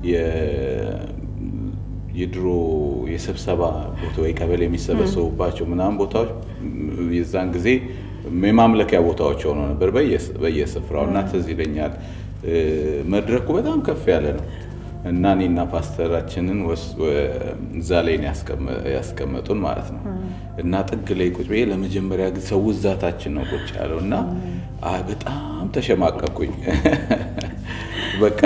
የድሮ የስብሰባ ቦታ ወይ ቀበሌ የሚሰበሰቡባቸው ምናምን ቦታዎች የዛን ጊዜ የማምለኪያ ቦታዎች ሆነው ነበር በየስፍራው እና ትዝ ይለኛል መድረኩ በጣም ከፍ ያለ ነው እና እኔና ፓስተራችንን እዛ ላይ ያስቀመጡን ማለት ነው እና ጥግ ላይ ቁጭ ብዬ ለመጀመሪያ ጊዜ ሰው እዛታችን ነው ቁጭ ያለው እና በጣም ተሸማቀኩኝ። በቃ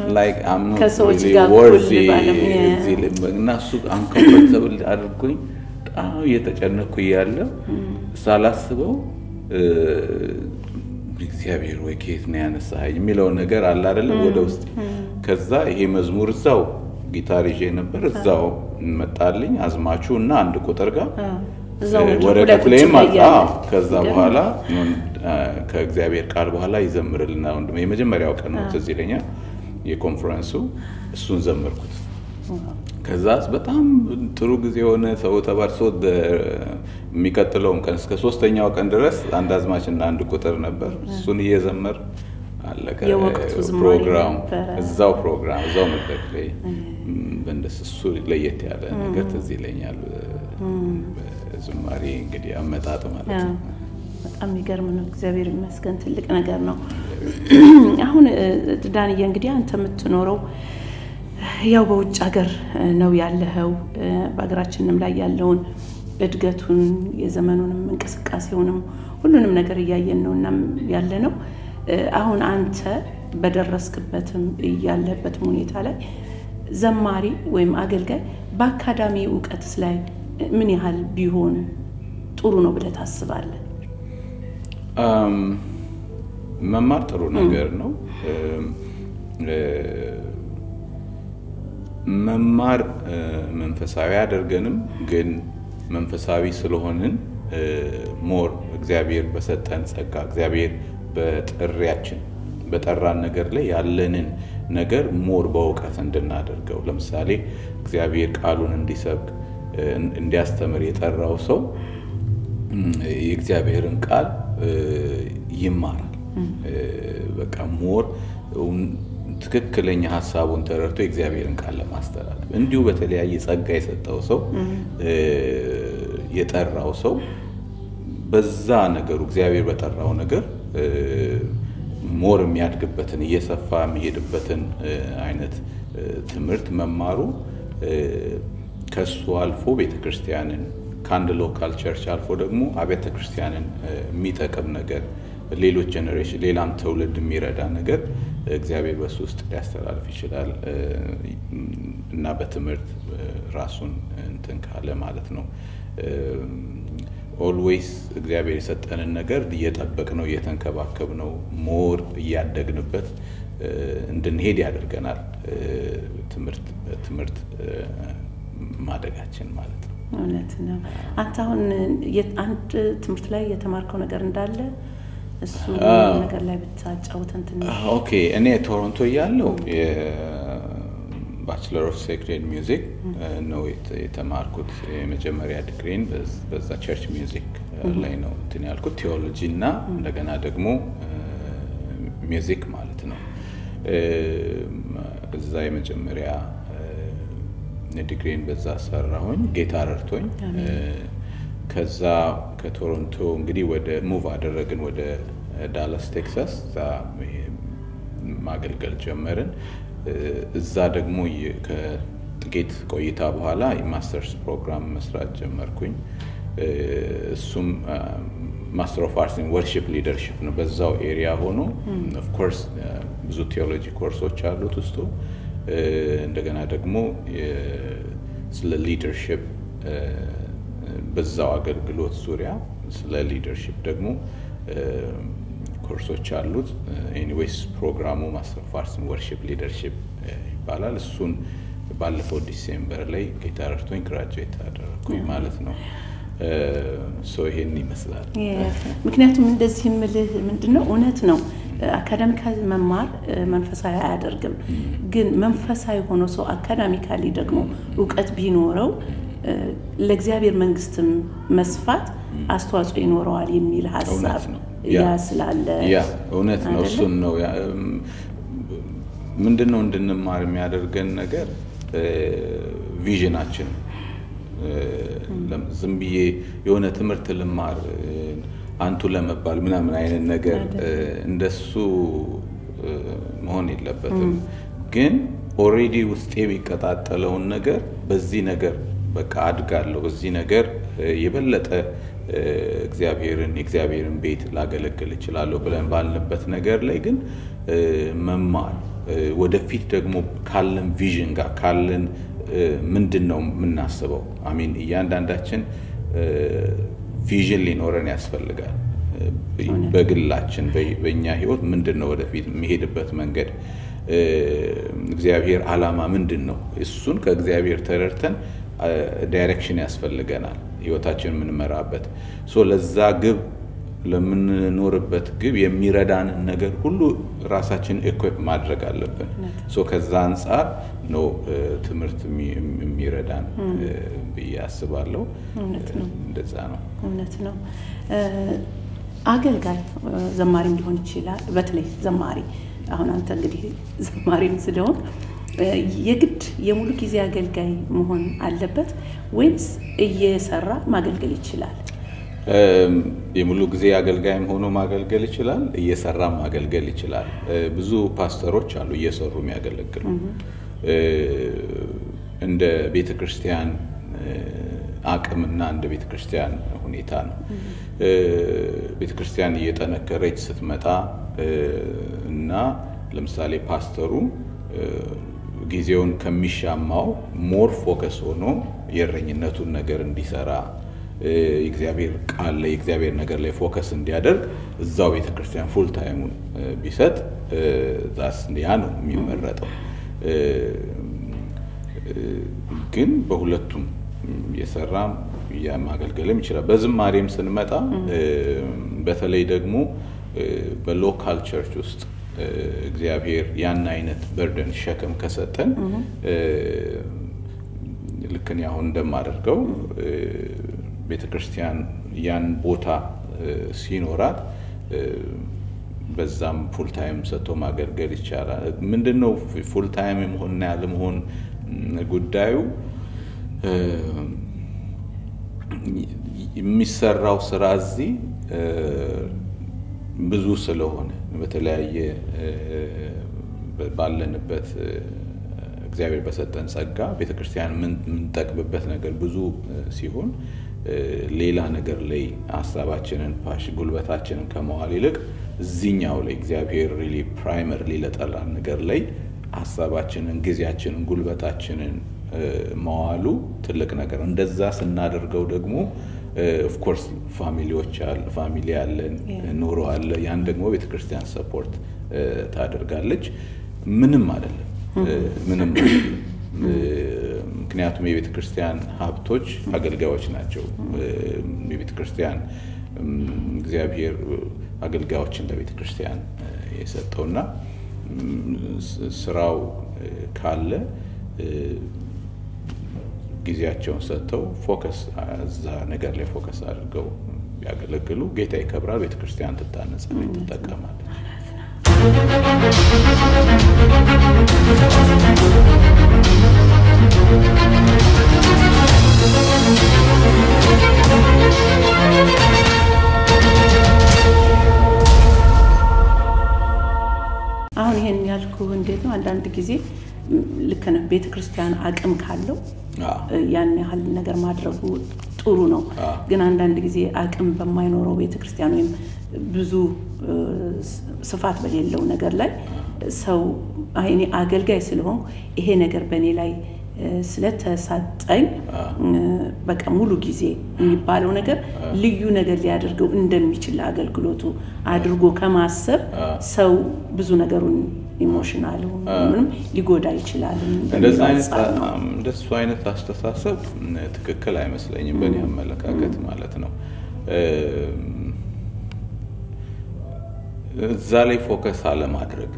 ከሰዎች ጋር እና እሱ አንኮምፈርተብል አድርጎኝ በጣም እየተጨነኩ እያለ ሳላስበው እ፣ እግዚአብሔር ወይ ከየት ነው ያነሳኸኝ የሚለውን ነገር አለ አይደለም ወደ ውስጥ ከዛ ይሄ መዝሙር እዛው ጊታር ይዤ ነበር እዛው መጣልኝ አዝማቹ እና አንድ ቁጥር ጋር እዛው እ፣ መድረኩ ወረቀቱ ላይ ቁጭ ላይም ብለህ አጣ እያለ። ከዛ ይገርም። በኋላ እ፣ ከእግዚአብሔር ቃል በኋላ ይዘምርልና ወንድሜ የመጀመሪያው ቀን ነው ትዝ ይለኛል የኮንፈረንሱ እሱን ዘመርኩት ከዛ በጣም ጥሩ ጊዜ የሆነ ሰው ተባርሶ ደ- የሚቀጥለውን ቀን እስከ ሶስተኛው ቀን ድረስ አንድ አዝማች እና አንድ ቁጥር ነበር። እሱን እየዘመር አለቀ የወቅቱ ዝማሬ ፕሮግራም ነበረ። እዛው ፕሮግራም እዛው መድረክ ላይ በእንደስ እሱ ለየት ያለ ነገር ትዝ ይለኛል። ዝማሬ እንግዲህ አመጣጥ ማለት አዎ፣ ነው። በጣም የሚገርም ነው። እግዚአብሔር ይመስገን ትልቅ ነገር ነው። አሁን እ፣ ዳንዬ እንግዲህ አንተ የምትኖረው ያው በውጭ ሀገር እ፣ ነው ያለኸው። እ፣ በሀገራችንም ላይ ያለውን እድገቱን የዘመኑንም እንቅስቃሴውንም ሁሉንም ነገር እያየን ነው እና ያለ ነው። እ፣ አሁን አንተ በደረስክበትም ያለበትም ሁኔታ ላይ ዘማሪ ወይም አገልጋይ በአካዳሚ እውቀትስ ላይ ምን ያህል ቢሆን ጥሩ ነው ብለህ ታስባለህ? አም፣ መማር ጥሩ ነገር ነው። እም፣ እ፣ መማር እ፣ መንፈሳዊ አያደርገንም፣ ግን መንፈሳዊ ስለሆንን እ፣ ሞር እግዚአብሔር በሰጠን ጸጋ እግዚአብሔር በጥሪያችን በጠራን ነገር ላይ ያለንን ነገር ሞር በእውቀት እንድናደርገው ለምሳሌ እግዚአብሔር ቃሉን እንዲሰብክ እ፣ እንዲያስተምር የጠራው ሰው እም፣ የእግዚአብሔርን ቃል እ፣ ይማራል። እ፣ በቃ ሞር እውን- ትክክለኛ ሀሳቡን ተረድቶ የእግዚአብሔርን ቃል ለማስተላለፍ እንዲሁ በተለያየ ጸጋ የሰጠው ሰው እ፣ የጠራው ሰው በዛ ነገሩ እግዚአብሔር በጠራው ነገር እ፣ ሞር የሚያድግበትን እየሰፋ የሚሄድበትን እ፣ አይነት እ፣ ትምህርት መማሩ እ፣ ከሱ አልፎ ቤተክርስቲያንን ከአንድ ሎካል ቸርች አልፎ ደግሞ አብያተ ክርስቲያንን እ፣ የሚጠቅም ነገር ሌሎች ጀኔሬሽን ሌላም ትውልድ የሚረዳ ነገር እግዚአብሔር በሱ ውስጥ ሊያስተላልፍ ይችላል እ፣ እና በትምህርት እ፣ ራሱን እንትን ካለ ማለት ነው። ኦልዌይስ እግዚአብሔር የሰጠንን ነገር እየጠበቅ ነው እየተንከባከብ ነው ሞር እያደግንበት እ፣ እንድንሄድ ያደርገናል። እ፣ ትምህርት ትምህርት እ፣ ማደጋችን ማለት ነው። እውነት ነው። አንተ አሁን የት- አንድ ትምህርት ላይ የተማርከው ነገር እንዳለ እሱ አዎ። ነገር ላይ ብታጫውተን ትንሽ። ኦኬ እኔ ቶሮንቶ እያለሁ ባችለር ኦፍ ሴክሬድ ሚውዚክ ነው የተ- የተማርኩት። የመጀመሪያ ዲግሪን በዝ- በዛ ቸርች ሚውዚክ ላይ ነው እንትን ያልኩት ቴዎሎጂ እና እንደገና ደግሞ ሚውዚክ ማለት ነው። እዛ የመጀመሪያ ዲግሪን በዛ ሰራሁኝ። ጌታ ረድቶኝ ከዛ ከቶሮንቶ እንግዲህ ወደ ሙቭ አደረግን ወደ ዳላስ ቴክሳስ። እዛ ማገልገል ጀመርን። እዛ ደግሞ የ- ከጥቂት ቆይታ በኋላ የማስተርስ ፕሮግራም መስራት ጀመርኩኝ። እሱም ማስተር ኦፍ አርትስ ወርሺፕ ሊደርሽፕ ነው። በዛው ኤሪያ ሆኖ ኦፍኮርስ ብዙ ቴዎሎጂ ኮርሶች አሉት ውስጡ። እንደገና ደግሞ የ- ስለ ሊደርሽፕ በዛው አገልግሎት ዙሪያ ስለ ሊደርሽፕ ደግሞ ኮርሶች አሉት። ኤኒዌይስ ፕሮግራሙ ማስተር ኦፍ አርትስ ወርሺፕ ሊደርሽፕ ይባላል። እሱን ባለፈው ዲሴምበር ላይ ጌታ ረድቶኝ ግራጁዌት አደረግኩኝ ማለት ነው። ሶ ይሄን ይመስላል። ምክንያቱም እንደዚህ የምልህ ምንድን ነው እውነት ነው አካዳሚካሊ መማር መንፈሳዊ አያደርግም። ግን መንፈሳዊ ሆኖ ሰው አካዳሚካሊ ደግሞ እውቀት ቢኖረው ለእግዚአብሔር መንግስትም መስፋት አስተዋጽኦ ይኖረዋል የሚል ሀሳብ እውነት ነው። ያ ያ ስላለ ያ እውነት ነው። አይደለ? እሱን ነው ያ- እም፣ ምንድን ነው እንድንማር የሚያደርገን ነገር ቪዥናችን ዝም ብዬ የሆነ ትምህርት ልማር እ፣ አንቱ ለመባል ምናምን አይነት ነገር እ፣ እንደሱ እ፣ መሆን የለበትም። ግን ኦሬዲ ውስጥ የሚቀጣጠለውን ነገር በዚህ ነገር በቃ አድጋለሁ፣ በዚህ ነገር እ፣ የበለጠ እ፣ እግዚአብሔርን የእግዚአብሔርን ቤት ላገለግል እችላለሁ ብለን ባልንበት ነገር ላይ ግን እ፣ መማር እ፣ ወደፊት ደግሞ ካለን ቪዥን ጋር ካለን እ፣ ምንድን ነው የምናስበው? አሚን እያንዳንዳችን ቪዥን ሊኖረን ያስፈልጋል። በግላችን በእኛ ህይወት ምንድን ነው ወደፊት የሚሄድበት መንገድ እግዚአብሔር ዓላማ ምንድን ነው? እሱን ከእግዚአብሔር ተረድተን ዳይሬክሽን ያስፈልገናል ህይወታችን የምንመራበት ሶ ለዛ ግብ ለምንኖርበት ግብ የሚረዳንን ነገር ሁሉ ራሳችን ኢኩፕ ማድረግ አለብን። ሶ ከዛ አንጻር ነው ትምህርት የሚረዳን ብዬ አስባለሁ። እንደዛ ነው። እውነት ነው። አገልጋይ ዘማሪም ሊሆን ይችላል። በተለይ ዘማሪ አሁን አንተ እንግዲህ ዘማሪም ስለሆን የግድ የሙሉ ጊዜ አገልጋይ መሆን አለበት ወይስ እየሰራ ማገልገል ይችላል? የሙሉ ጊዜ አገልጋይም ሆኖ ማገልገል ይችላል፣ እየሰራም ማገልገል ይችላል። ብዙ ፓስተሮች አሉ እየሰሩ የሚያገለግሉ እንደ ቤተ ክርስቲያን አቅምና እንደ ቤተ ክርስቲያን ሁኔታ ነው። ቤተ ክርስቲያን እየጠነከረች ስትመጣ እና ለምሳሌ ፓስተሩ ጊዜውን ከሚሻማው ሞር ፎከስ ሆኖ የእረኝነቱን ነገር እንዲሰራ የእግዚአብሔር ቃል ላይ የእግዚአብሔር ነገር ላይ ፎከስ እንዲያደርግ እዛው ቤተክርስቲያን ፉል ታይሙን ቢሰጥ ዛስ ያ ነው የሚመረጠው። ግን በሁለቱም የሰራ ማገልገልም ይችላል። በዝማሬም ስንመጣ በተለይ ደግሞ በሎካል ቸርች ውስጥ እግዚአብሔር ያን አይነት በርደን ሸክም ከሰጠን ልክ እኔ አሁን እንደማደርገው ቤተ ክርስቲያን ያን ቦታ ሲኖራት በዛም ፉል ታይም ሰጥቶ ማገልገል ይቻላል። ምንድን ነው ፉል ታይም የመሆንና ያለመሆን ጉዳዩ? የሚሰራው ስራ እዚህ ብዙ ስለሆነ በተለያየ ባለንበት እግዚአብሔር በሰጠን ጸጋ ቤተክርስቲያን የምንጠቅምበት ነገር ብዙ ሲሆን ሌላ ነገር ላይ ሀሳባችንን ፓሽ ጉልበታችንን ከመዋል ይልቅ እዚኛው ላይ እግዚአብሔር ሪሊ ፕራይመርሊ ለጠራን ነገር ላይ ሀሳባችንን፣ ጊዜያችንን፣ ጉልበታችንን መዋሉ ትልቅ ነገር። እንደዛ ስናደርገው ደግሞ ኦፍኮርስ ፋሚሊዎች ፋሚሊ አለን፣ ኑሮ አለ። ያን ደግሞ ቤተክርስቲያን ሰፖርት ታደርጋለች። ምንም አይደለም ምንም አይደለም። ምክንያቱም የቤተ ክርስቲያን ሀብቶች አገልጋዮች ናቸው። የቤተ ክርስቲያን እግዚአብሔር አገልጋዮችን ለቤተ ክርስቲያን የሰጠውና ስራው ካለ ጊዜያቸውን ሰጥተው ፎከስ እዛ ነገር ላይ ፎከስ አድርገው ቢያገለግሉ ጌታ ይከብራል፣ ቤተ ክርስቲያን ትታነጻለች፣ ትጠቀማለች። አሁን ይሄን ያልኩ እንዴት ነው? አንዳንድ ጊዜ ልክ ነህ። ቤተ ክርስቲያን አቅም ካለው ያን ያህል ነገር ማድረጉ ጥሩ ነው። ግን አንዳንድ ጊዜ አቅም በማይኖረው ቤተ ክርስቲያን ወይም ብዙ ስፋት በሌለው ነገር ላይ ሰው እኔ አገልጋይ ስለሆን ይሄ ነገር በእኔ ላይ ስለተሰጠኝ በቃ ሙሉ ጊዜ የሚባለው ነገር ልዩ ነገር ሊያደርገው እንደሚችል አገልግሎቱ አድርጎ ከማሰብ ሰው ብዙ ነገሩን ኢሞሽናል ምንም ሊጎዳ ይችላል። እንደሱ አይነት አስተሳሰብ ትክክል አይመስለኝም፣ በእኔ አመለካከት ማለት ነው። እዛ ላይ ፎከስ አለማድረግ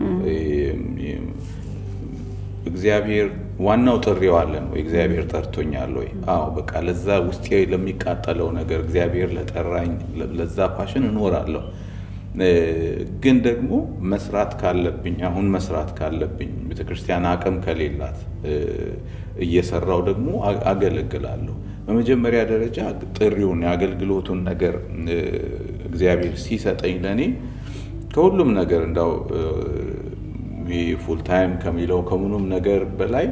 እግዚአብሔር ዋናው ጥሪው አለን ወይ? እግዚአብሔር ጠርቶኛል ወይ? አዎ በቃ ለዛ ውስጤ ለሚቃጠለው ነገር እግዚአብሔር ለጠራኝ ለዛ ፓሽን እኖራለሁ። ግን ደግሞ መስራት ካለብኝ አሁን መስራት ካለብኝ ቤተክርስቲያን አቅም ከሌላት እየሰራው ደግሞ አገለግላለሁ። በመጀመሪያ ደረጃ ጥሪውን የአገልግሎቱን ነገር እግዚአብሔር ሲሰጠኝ ለእኔ ከሁሉም ነገር እንዳው ፉል ታይም ከሚለው ከምኑም ነገር በላይ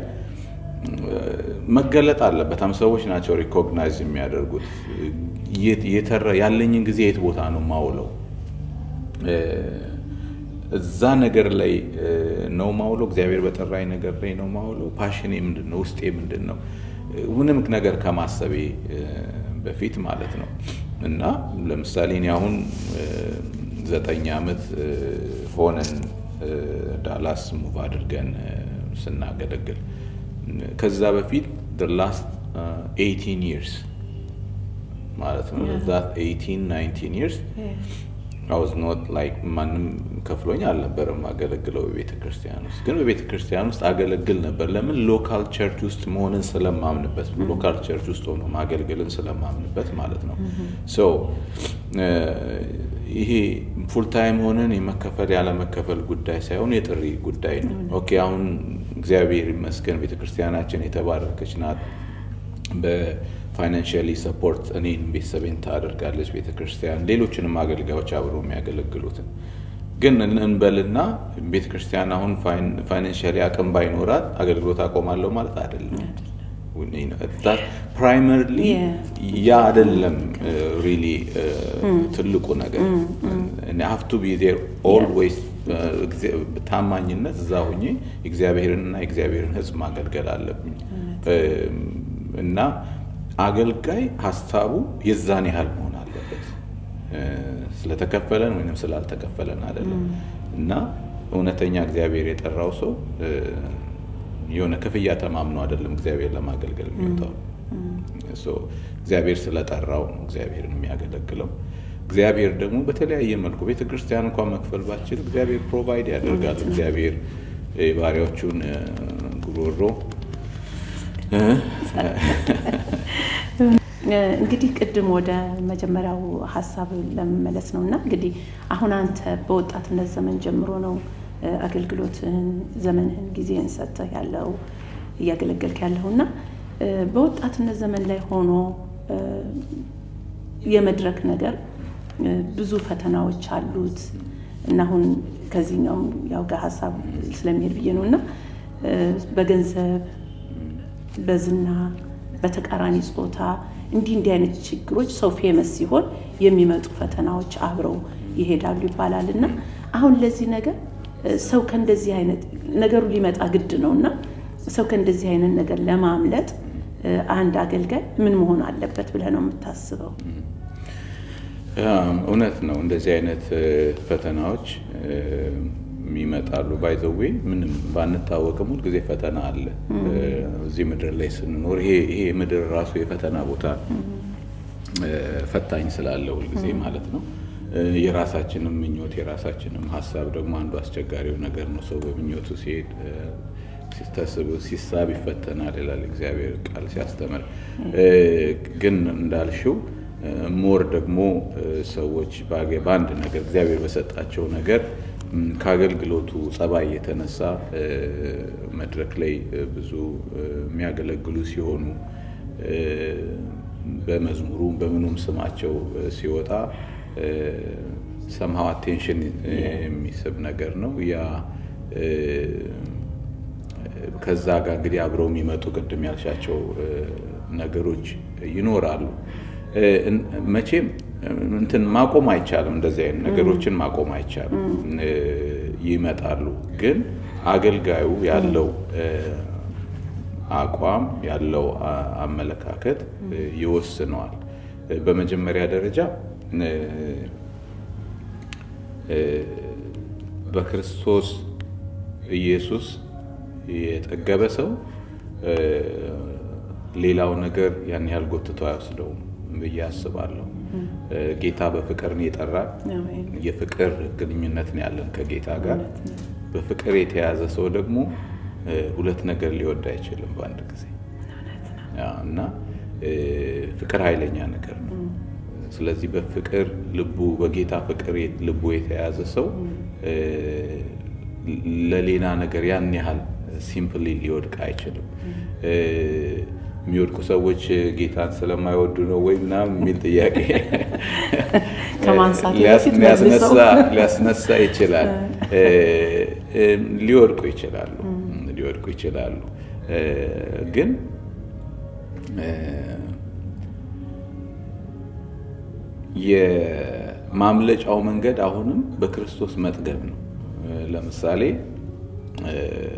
መገለጥ አለበት። ሰዎች ናቸው ሪኮግናይዝ የሚያደርጉት ያለኝን ጊዜ የት ቦታ ነው ማውለው። እዛ ነገር ላይ እ፣ ነው ማውለው። እግዚአብሔር በጠራኝ ነገር ላይ ነው ማውለው። ፓሽኔ ምንድን ነው? ውስጤ ምንድን ነው? እ፣ ምንም ነገር ከማሰቤ እ፣ በፊት ማለት ነው። እና ለምሳሌ እኔ አሁን እ፣ ዘጠኝ ዓመት እ፣ ሆነን እ፣ ዳላስ ሙቭ አድርገን እ፣ ስናገለግል ከዛ በፊት ላስት 18 ይርስ ማለት ነው ዛት 18 19 ይርስ አይ ዋዝ ኖት ላይክ ማንም ከፍሎኝ አልነበረም አገለግለው በቤተ ክርስቲያን ውስጥ ግን በቤተ ክርስቲያን ውስጥ አገለግል ነበር። ለምን ሎካል ቸርች ውስጥ መሆንን ስለማምንበት ሎካል ቸርች ውስጥ ሆኖ ማገልገልን ስለማምንበት ማለት ነው። ሶ ይሄ ፉል ታይም ሆነን የመከፈል ያለመከፈል ጉዳይ ሳይሆን የጥሪ ጉዳይ ነው። ኦኬ አሁን እግዚአብሔር ይመስገን ቤተ ክርስቲያናችን የተባረከች ናት። በፋይናንሽሊ ሰፖርት እኔን ቤተሰቤን ታደርጋለች ቤተ ክርስቲያን፣ ሌሎችንም አገልጋዮች አብረው የሚያገለግሉትን ግን እንበልና ቤተ ክርስቲያን አሁን ፋይናንሽሊ አቅም ባይኖራት አገልግሎት አቆማለሁ ማለት አይደለም። ፕራይመርሊ ያ አይደለም ሪሊ ትልቁ ነገር ሀፍቱ ቢ ዜር ኦልዌይስ ታማኝነት እዛ ሁኜ እግዚአብሔርንና የእግዚአብሔርን ሕዝብ ማገልገል አለብኝ እና አገልጋይ ሀሳቡ የዛን ያህል መሆን አለበት። ስለተከፈለን ወይም ስላልተከፈለን አይደለም እና እውነተኛ እግዚአብሔር የጠራው ሰው የሆነ ክፍያ ተማምኖ አይደለም እግዚአብሔር ለማገልገል የሚወጣው። እግዚአብሔር ስለጠራው ነው እግዚአብሔርን የሚያገለግለው። እግዚአብሔር ደግሞ በተለያየ መልኩ ቤተ ክርስቲያን እንኳን መክፈል ባችል እግዚአብሔር ፕሮቫይድ ያደርጋል። እግዚአብሔር የባሪያዎቹን ጉሮሮ እንግዲህ ቅድም ወደ መጀመሪያው ሀሳብ ለመመለስ ነው እና እንግዲህ አሁን አንተ በወጣትነት ዘመን ጀምሮ ነው አገልግሎትህን ዘመንህን ጊዜህን ሰጥተህ ያለው እያገለገልክ ያለው እና በወጣትነት ዘመን ላይ ሆኖ የመድረክ ነገር ብዙ ፈተናዎች አሉት እና አሁን ከዚህኛውም ያው ጋር ሀሳብ ስለሚሄድ ብዬ ነው እና በገንዘብ በዝና በተቃራኒ ጾታ እንዲህ እንዲህ አይነት ችግሮች ሰው ፌመስ ሲሆን የሚመጡ ፈተናዎች አብረው ይሄዳሉ ይባላል እና አሁን ለዚህ ነገር ሰው ከእንደዚህ አይነት ነገሩ ሊመጣ ግድ ነው እና ሰው ከእንደዚህ አይነት ነገር ለማምለጥ አንድ አገልጋይ ምን መሆን አለበት ብለህ ነው የምታስበው? እውነት ነው። እንደዚህ አይነት ፈተናዎች ይመጣሉ። ባይዘዌ ምንም ባንታወቅም ሁልጊዜ ፈተና አለ እዚህ ምድር ላይ ስንኖር። ይሄ ምድር ራሱ የፈተና ቦታ ፈታኝ ስላለ ሁልጊዜ ማለት ነው። የራሳችንም ምኞት የራሳችንም ሀሳብ ደግሞ አንዱ አስቸጋሪው ነገር ነው። ሰው በምኞቱ ሲሄድ ሲታስብ ሲሳብ ይፈተናል ይላል እግዚአብሔር ቃል ሲያስተምር። ግን እንዳልሽው ሞር ደግሞ ሰዎች በአንድ ነገር እግዚአብሔር በሰጣቸው ነገር ከአገልግሎቱ ጸባይ የተነሳ መድረክ ላይ ብዙ የሚያገለግሉ ሲሆኑ በመዝሙሩ በምኑም ስማቸው ሲወጣ ሰምሃው አቴንሽን የሚስብ ነገር ነው። ያ ከዛ ጋር እንግዲህ አብረው የሚመጡ ቅድም ያልሻቸው ነገሮች ይኖራሉ። መቼም እንትን ማቆም አይቻልም። እንደዚህ አይነት ነገሮችን ማቆም አይቻልም። ይመጣሉ። ግን አገልጋዩ ያለው አቋም ያለው አመለካከት ይወስነዋል። በመጀመሪያ ደረጃ በክርስቶስ ኢየሱስ የጠገበ ሰው ሌላው ነገር ያን ያህል ጎትቶ አይወስደውም ብዬ አስባለሁ። ጌታ በፍቅር ነው የጠራን። የፍቅር ግንኙነት ነው ያለን ከጌታ ጋር። በፍቅር የተያዘ ሰው ደግሞ ሁለት ነገር ሊወድ አይችልም በአንድ ጊዜ እና ፍቅር ኃይለኛ ነገር ነው። ስለዚህ በፍቅር ልቡ በጌታ ፍቅር ልቡ የተያዘ ሰው ለሌላ ነገር ያን ያህል ሲምፕሊ ሊወድቅ አይችልም። የሚወድቁ ሰዎች ጌታን ስለማይወዱ ነው ወይ ምናምን የሚል ጥያቄ ሊያስነሳ ይችላል። ሊወድቁ ይችላሉ ሊወድቁ ይችላሉ። ግን የማምለጫው መንገድ አሁንም በክርስቶስ መጥገብ ነው። ለምሳሌ እ፣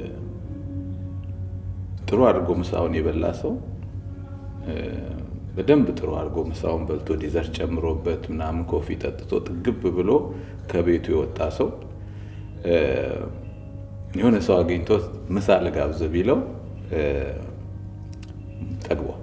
ጥሩ አድርጎ ምሳውን የበላ ሰው እ፣ በደንብ ጥሩ አድርጎ ምሳውን በልቶ ዲዘርት ጨምሮበት ምናምን ኮፊ ጠጥቶ ጥግብ ብሎ ከቤቱ የወጣ ሰው እ፣ የሆነ ሰው አግኝቶት ምሳ ልጋብዝ ቢለው እ፣ ጠግቧል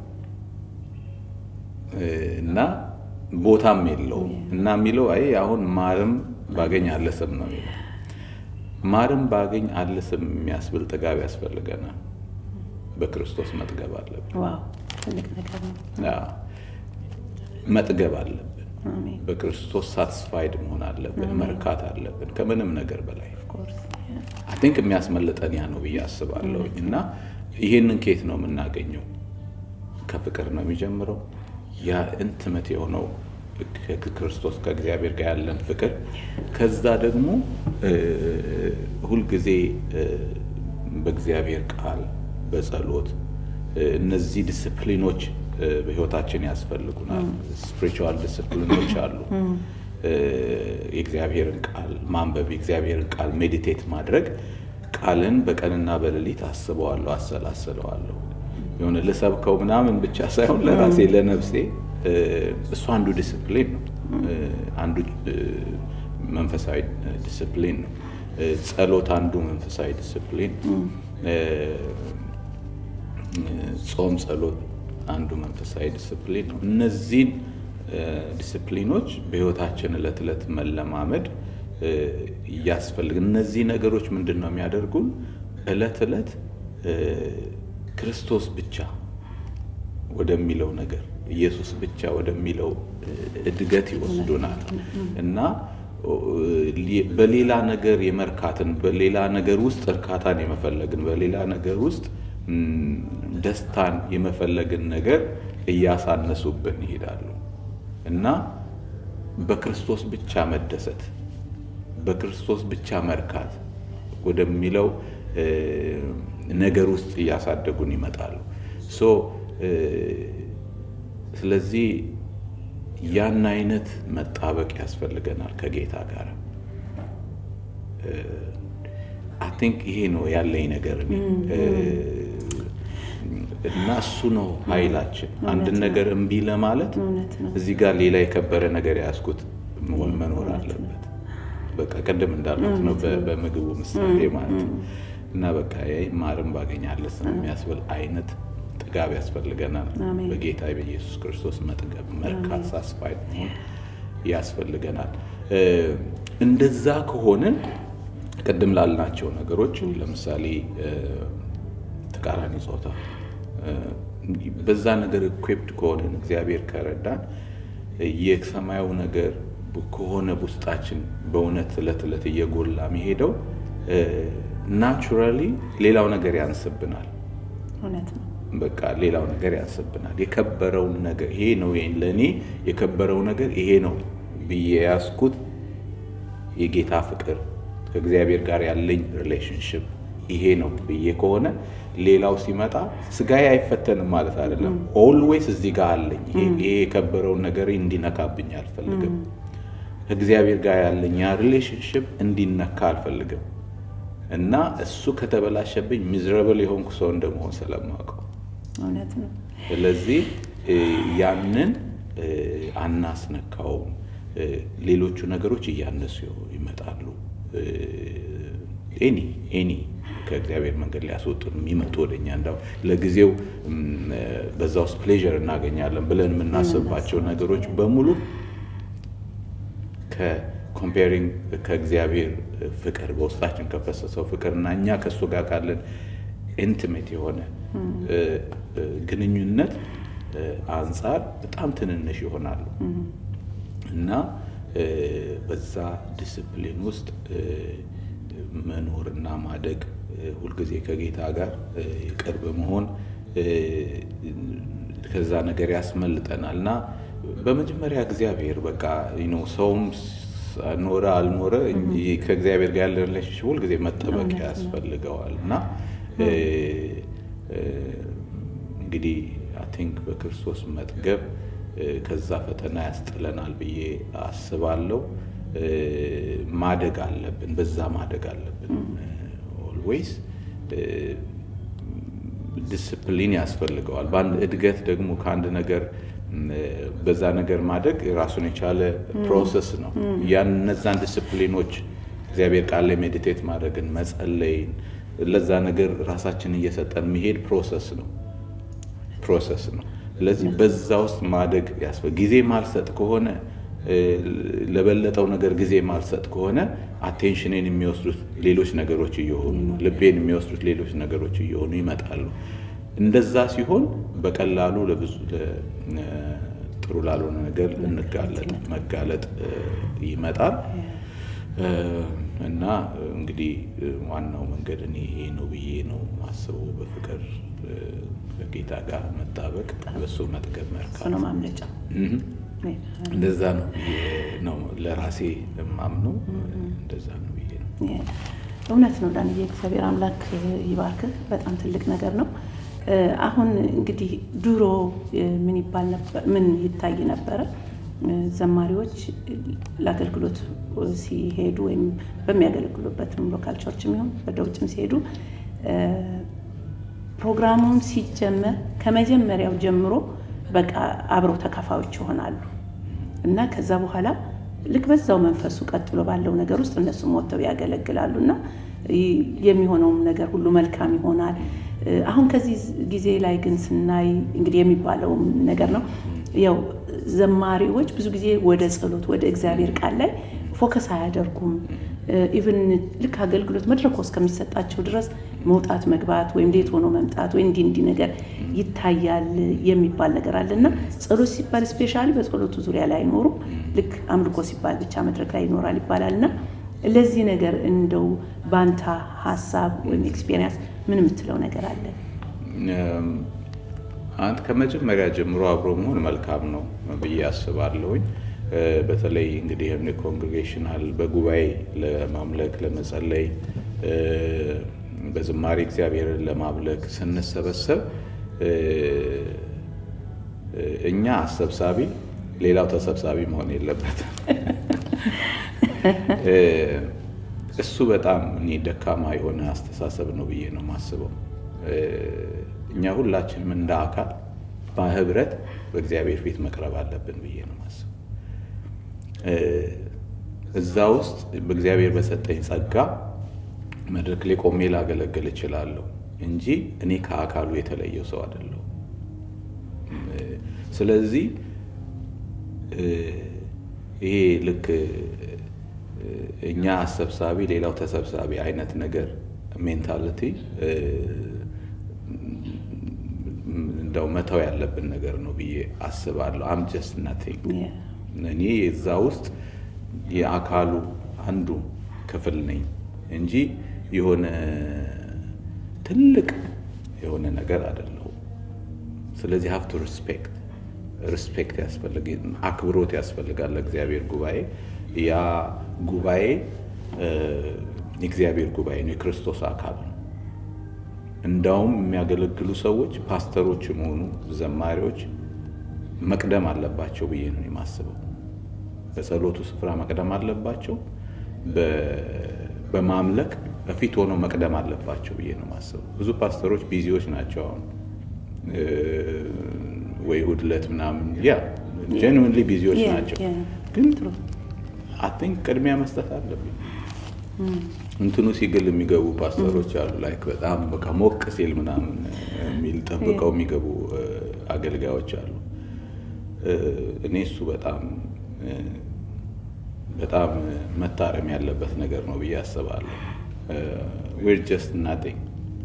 እ፣ እና ቦታም የለውም እና የሚለው አይ አሁን ማርም ባገኝ አለስም ነው የሚለው። ማርም ባገኝ አለስም የሚያስብል ጥጋብ ያስፈልገናል። በክርስቶስ መጥገብ አለብን። ዋው ትልቅ ነገር ነው። አዎ፣ መጥገብ አለብን። አሜን በክርስቶስ ሳትስፋይድ መሆን አለብን። መርካት አለብን ከምንም ነገር በላይ ኦፍኮርስ አይ ቲንክ የሚያስመልጠን ያ ነው ብዬ አስባለሁኝ። እና ይሄንን ኬት ነው የምናገኘው? ከፍቅር ነው የሚጀምረው። ያ ኢንቲመት የሆነው ከክርስቶስ ከእግዚአብሔር ጋር ያለን ፍቅር፣ ከዛ ደግሞ እ፣ ሁልጊዜ እ፣ በእግዚአብሔር ቃል በጸሎት እ፣ እነዚህ ዲስፕሊኖች እ፣ በህይወታችን ያስፈልጉናል። ስፒሪቹዋል ዲስፕሊኖች አሉ። እ፣ የእግዚአብሔርን ቃል ማንበብ፣ የእግዚአብሔርን ቃል ሜዲቴት ማድረግ፣ ቃልን በቀንና በሌሊት አስበዋለሁ፣ አሰላስለዋለሁ። የሆነ ልሰብከው ምናምን ብቻ ሳይሆን ለራሴ ለነፍሴ እ፣ እሱ አንዱ ዲስፕሊን ነው። እ፣ አንዱ እ፣ መንፈሳዊ ዲስፕሊን ነው። እ፣ ጸሎት አንዱ መንፈሳዊ ዲስፕሊን ነው። እ፣ ጾም፣ ጸሎት አንዱ መንፈሳዊ ዲስፕሊን ነው። እነዚህን እ፣ ዲስፕሊኖች በህይወታችን እለት ዕለት መለማመድ እ፣ እያስፈልግ እነዚህ ነገሮች ምንድን ነው የሚያደርጉን? እለት ዕለት እ፣ ክርስቶስ ብቻ ወደሚለው ነገር ኢየሱስ ብቻ ወደሚለው እ፣ እድገት ይወስዱናል እና ኦ፣ ሊ- በሌላ ነገር የመርካትን በሌላ ነገር ውስጥ እርካታን የመፈለግን በሌላ ነገር ውስጥ ም፣ ደስታን የመፈለግን ነገር እያሳነሱብን ይሄዳሉ እና በክርስቶስ ብቻ መደሰት በክርስቶስ ብቻ መርካት ወደሚለው እ፣ ነገር ውስጥ እያሳደጉን ይመጣሉ። ሶ እ፣ ስለዚህ ያን አይነት መጣበቅ ያስፈልገናል ከጌታ ጋር። አይ ቲንክ ይሄ ነው ያለኝ ነገር እኔ። እ፣ እና እሱ ነው ኃይላችን። አንድን ነገር እምቢ ለማለት እውነት ነው። እዚህ ጋር ሌላ የከበረ ነገር የያዝኩት መሆን መኖር አለበት። በቃ ቅድም እንዳልኩት ነው በ- በምግቡ ምሳሌ ማለት ነው። እና በቃ ይሄ ማርም ባገኛለስ የሚያስብል አይነት ጥጋብ ያስፈልገናል። አሜን። በጌታ በኢየሱስ ክርስቶስ መጥገብ፣ መርካት፣ ሳስፋይድ መሆን ያስፈልገናል። እ፣ እንደዛ ከሆንን ቅድም ላልናቸው ነገሮች ለምሳሌ እ፣ ተቃራኒ ጾታ እ፣ በዛ ነገር ኢኩፕድ ከሆንን እግዚአብሔር ከረዳን የሰማዩ ነገር ከሆነ ውስጣችን በእውነት እለት እለት እየጎላ የሚሄደው ናቹራሊ ሌላው ነገር ያንስብናል። እውነት ነው። በቃ ሌላው ነገር ያንስብናል። የከበረውን ነገር ይሄ ነው ለእኔ የከበረው ነገር ይሄ ነው ብዬ ያዝኩት የጌታ ፍቅር ከእግዚአብሔር ጋር ያለኝ ሪሌሽንሽፕ ይሄ ነው ብዬ ከሆነ ሌላው ሲመጣ ስጋዬ አይፈተንም ማለት አይደለም። ኦልዌይስ እዚህ ጋር አለኝ። ይሄ ይሄ የከበረውን ነገር እንዲነካብኝ አልፈልግም። ከእግዚአብሔር ጋር ያለኝ ያ ሪሌሽንሽፕ እንዲነካ አልፈልግም እና እሱ ከተበላሸብኝ ሚዝረብል የሆንኩ ሰው እንደመሆን ስለማውቀው እውነት ነው። ስለዚህ እ፣ ያንን እ፣ አናስነካውም። እ፣ ሌሎቹ ነገሮች እያነሱ ይመጣሉ። ኤኒ ኤኒ ከእግዚአብሔር መንገድ ሊያስወጡን የሚመጡ ወደኛ እንዳው ለጊዜው እም፣ በዛ ውስጥ ፕሌዥር እናገኛለን ብለን የምናስባቸው ነገሮች በሙሉ ከኮምፔሪንግ ከእግዚአብሔር ፍቅር በውስጣችን ከፈሰሰው ፍቅር እና እኛ ከእሱ ጋር ካለን ኢንቲሜት የሆነ እ፣ እ፣ ግንኙነት እ፣ አንጻር በጣም ትንንሽ ይሆናሉ እና እ፣ በዛ ዲስፕሊን ውስጥ እ፣ መኖርና ማደግ እ፣ ሁልጊዜ ከጌታ ጋር እ፣ ቅርብ መሆን እ፣ ከዛ ነገር ያስመልጠናል እና በመጀመሪያ እግዚአብሔር በቃ ነው ሰውም ኖረ አልኖረ ከእግዚአብሔር ጋር ያለ ሪሌሽንሽፕ ሁልጊዜ መጠበቅ ያስፈልገዋል እና እ፣ እ፣ እንግዲህ አይ ቲንክ በክርስቶስ መጥገብ እ፣ ከዛ ፈተና ያስጥለናል ብዬ አስባለሁ። እ፣ ማደግ አለብን። በዛ ማደግ አለብን። ኦልዌይስ ዲስፕሊን ያስፈልገዋል። በአንድ እድገት ደግሞ ከአንድ ነገር ም፣ በዛ ነገር ማደግ ራሱን የቻለ ፕሮሰስ ነው። ያን እነዛን ዲስፕሊኖች እግዚአብሔር ቃል ላይ ሜዲቴት ማድረግን፣ መጸለይን፣ ለዛ ነገር ራሳችን እየሰጠን መሄድ ፕሮሰስ ነው ፕሮሰስ ነው። ስለዚህ በዛ ውስጥ ማደግ ያስፈ ጊዜ ማልሰጥ ከሆነ እ፣ ለበለጠው ነገር ጊዜ ማልሰጥ ከሆነ አቴንሽንን የሚወስዱት ሌሎች ነገሮች እየሆኑ ነው። ልቤን የሚወስዱት ሌሎች ነገሮች እየሆኑ ይመጣሉ። እንደዛ ሲሆን በቀላሉ ለብዙ ለ- እ፣ ጥሩ ላልሆነ ነገር እንጋለጥ መጋለጥ እ፣ ይመጣል እ፣ እና እንግዲህ እ፣ ዋናው መንገድ እኔ ይሄ ነው ብዬ ነው ማስበው። በፍቅር እ፣ ከጌታ ጋር መጣበቅ፣ በሱ መጥገብ፣ እሱ መርካት ነው ማምለጫው። እህ። እንደዛ ነው ብዬ ነው ለራሴ የማምነው። እንደዛ ነው ብዬ ነው። እውነት ነው ዳንዬ፣ እግዚአብሔር አምላክ ይባርክህ። በጣም ትልቅ ነገር ነው። እ፣ አሁን እንግዲህ ድሮ እ፣ ምን ይባል ነበር? ምን ይታይ ነበረ? እ፣ ዘማሪዎች ለአገልግሎት ሲሄዱ ወይም በሚያገለግሉበትም ሎካል ቸርች የሚሆን ወደ ውጭም ሲሄዱ እ፣ ፕሮግራሙን ሲጀመር ከመጀመሪያው ጀምሮ በቃ አብረው ተካፋዮች ይሆናሉ እና ከዛ በኋላ ልክ በዛው መንፈሱ ቀጥሎ ባለው ነገር ውስጥ እነሱም ወጥተው ያገለግላሉ እና ይ- የሚሆነውም ነገር ሁሉ መልካም ይሆናል። እ፣ አሁን ከዚህ ጊዜ ላይ ግን ስናይ እንግዲህ የሚባለውም ነገር ነው ያው ዘማሪዎች ብዙ ጊዜ ወደ ጸሎት ወደ እግዚአብሔር ቃል ላይ ፎከስ አያደርጉም። ኢቭን ልክ አገልግሎት መድረኮ እስከሚሰጣቸው ድረስ መውጣት መግባት ወይም ሌት ሆኖ መምጣት ወይ እንዲህ እንዲህ ነገር ይታያል የሚባል ነገር አለ እና ጸሎት ሲባል ስፔሻሊ በጸሎቱ ዙሪያ ላይ አይኖሩም። ልክ አምልኮ ሲባል ብቻ መድረክ ላይ ይኖራል ይባላል እና ለዚህ ነገር እንደው ባንታ ሀሳብ ወይም ኤክስፔሪንስ ምን የምትለው ነገር አለ? እም፣ አንድ ከመጀመሪያ ጀምሮ አብሮ መሆን መልካም ነው ብዬ አስባለሁኝ። እ፣ በተለይ እንግዲህ ይህን ኮንግሬጌሽናል በጉባኤ ለማምለክ ለመጸለይ እ፣ በዝማሬ እግዚአብሔርን ለማምለክ ስንሰበሰብ እ፣ እ፣ እኛ አሰብሳቢ ሌላው ተሰብሳቢ መሆን የለበትም። እ፣ እሱ በጣም እኔ ደካማ የሆነ አስተሳሰብ ነው ብዬ ነው የማስበው። እ፣ እኛ ሁላችንም እንደ አካል በህብረት በእግዚአብሔር ፊት መቅረብ አለብን ብዬ ነው የማስበው። እ፣ እዛ ውስጥ በእግዚአብሔር በሰጠኝ ጸጋ መድረክ ላይ ቆሜ ላገለግል እችላለሁ እንጂ እኔ ከአካሉ የተለየው ሰው አይደለሁም። እ፣ ስለዚህ እ፣ ይሄ ልክ እ፣ እኛ አሰብሳቢ ሌላው ተሰብሳቢ አይነት ነገር ሜንታሊቲ እ፣ እንደው መተው ያለብን ነገር ነው ብዬ አስባለሁ። አም ጀስት ናቲንግ እኔ የዛ ውስጥ የአካሉ አንዱ ክፍል ነኝ እንጂ የሆነ ትልቅ የሆነ ነገር አይደለሁም። ስለዚህ ሀብቱ ሪስፔክት ሪስፔክት ያስፈልግ አክብሮት ያስፈልጋል ለእግዚአብሔር ጉባኤ። ያ ጉባኤ እ፣ የእግዚአብሔር ጉባኤ ነው፣ የክርስቶስ አካል ነው። እንዳውም የሚያገለግሉ ሰዎች ፓስተሮችም ሆኑ ዘማሪዎች መቅደም አለባቸው ብዬ ነው የማስበው። በጸሎቱ ስፍራ መቅደም አለባቸው። በ- በማምለክ በፊት ሆነው መቅደም አለባቸው ብዬ ነው የማስበው። ብዙ ፓስተሮች ቢዚዎች ናቸው አሁን እ፣ ወይ እሑድ ዕለት ምናምን ያ ጀንዊንሊ ቢዚዎች Yeah, ናቸው። yeah. ግን አይ ቲንክ ቅድሚያ መስጠት አለብኝ። እንትኑ ሲግል የሚገቡ ፓስተሮች አሉ። ላይክ በጣም በቃ ሞቅ ሲል ምናምን የሚል ጠብቀው የሚገቡ እ፣ አገልጋዮች አሉ። እ፣ እኔ እሱ በጣም እ፣ በጣም መታረም ያለበት ነገር ነው ብዬ አስባለሁ። ዌር ጀስት ናቲንግ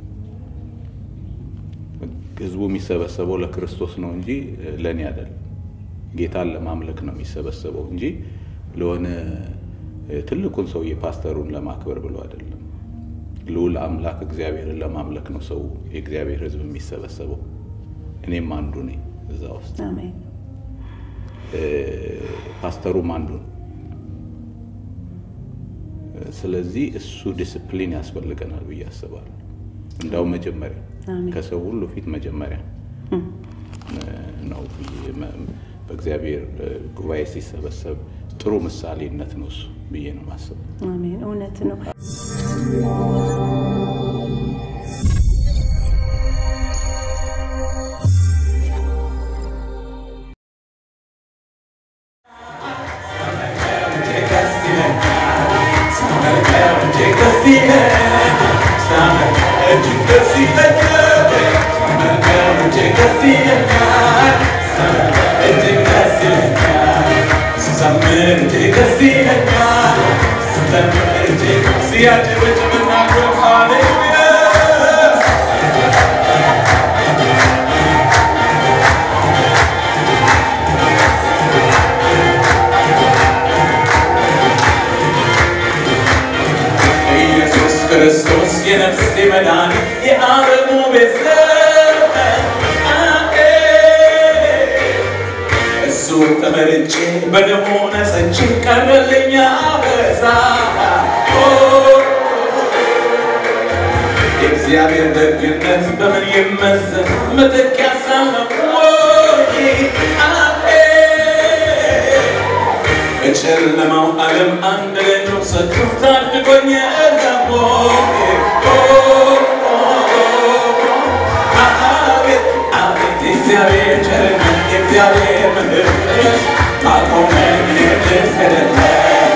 ህዝቡ የሚሰበሰበው ለክርስቶስ ነው እንጂ ለእኔ አይደለም። ጌታን ለማምለክ ነው የሚሰበሰበው እንጂ ለሆነ ትልቁን ሰውዬ ፓስተሩን ለማክበር ብሎ አይደለም። ልዑል አምላክ እግዚአብሔርን ለማምለክ ነው ሰው የእግዚአብሔር ህዝብ የሚሰበሰበው። እኔም አንዱ ነኝ እዛ ውስጥ፣ አሜን። እ፣ ፓስተሩም አንዱ ነው። ስለዚህ እሱ ዲስፕሊን ያስፈልገናል ብዬ አስባለሁ። እንዳው መጀመሪያ አሜን። ከሰው ሁሉ ፊት መጀመሪያ ነው ብዬ መ- በእግዚአብሔር እ፣ ጉባኤ ሲሰበሰብ ጥሩ ምሳሌነት ነው እሱ ብዬ ነው ማስበው። አሜን። እውነት ነው። ኢየሱስ ክርስቶስ የነፍሴ መድኃኒት የዓለሙ ቤተሰብ እሱ ተመርጬ በደሙ ነጽቼ ቀረልኛ በዛ የእግዚአብሔር ደግነት በምን ይመዘን መተኪያ ሳለው ወይ በጨለማው ዓለም አንድ ልጁ ሰጥቶ ታድጎኝ ገቦ አቤት አቤት የእግዚአብሔር ቸርነት የእግዚአብሔር ምሕረት አቆመኝ ልስገድለት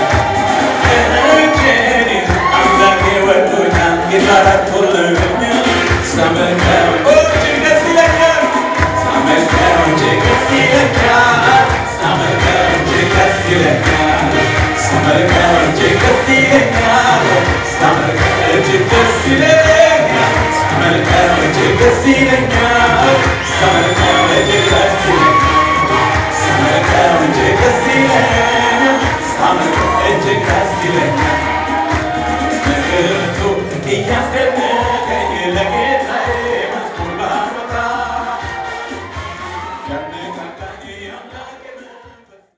እጄን አምላኬ ወዶኛል ጌታ ረድቶልኛል ሳመልከው እጅግ ደስ ይለኛል ሳመልከው እጅግ ደስ ይለኛል ሳመልከው እጅግ ደስ ይለኛል ሳመልከው እጅግ ደስ ይለኛል ሳመልከው እጅግ ደስ ይለኛል ሳመልከው እጅግ ደስ ይለኛል ሳመልከው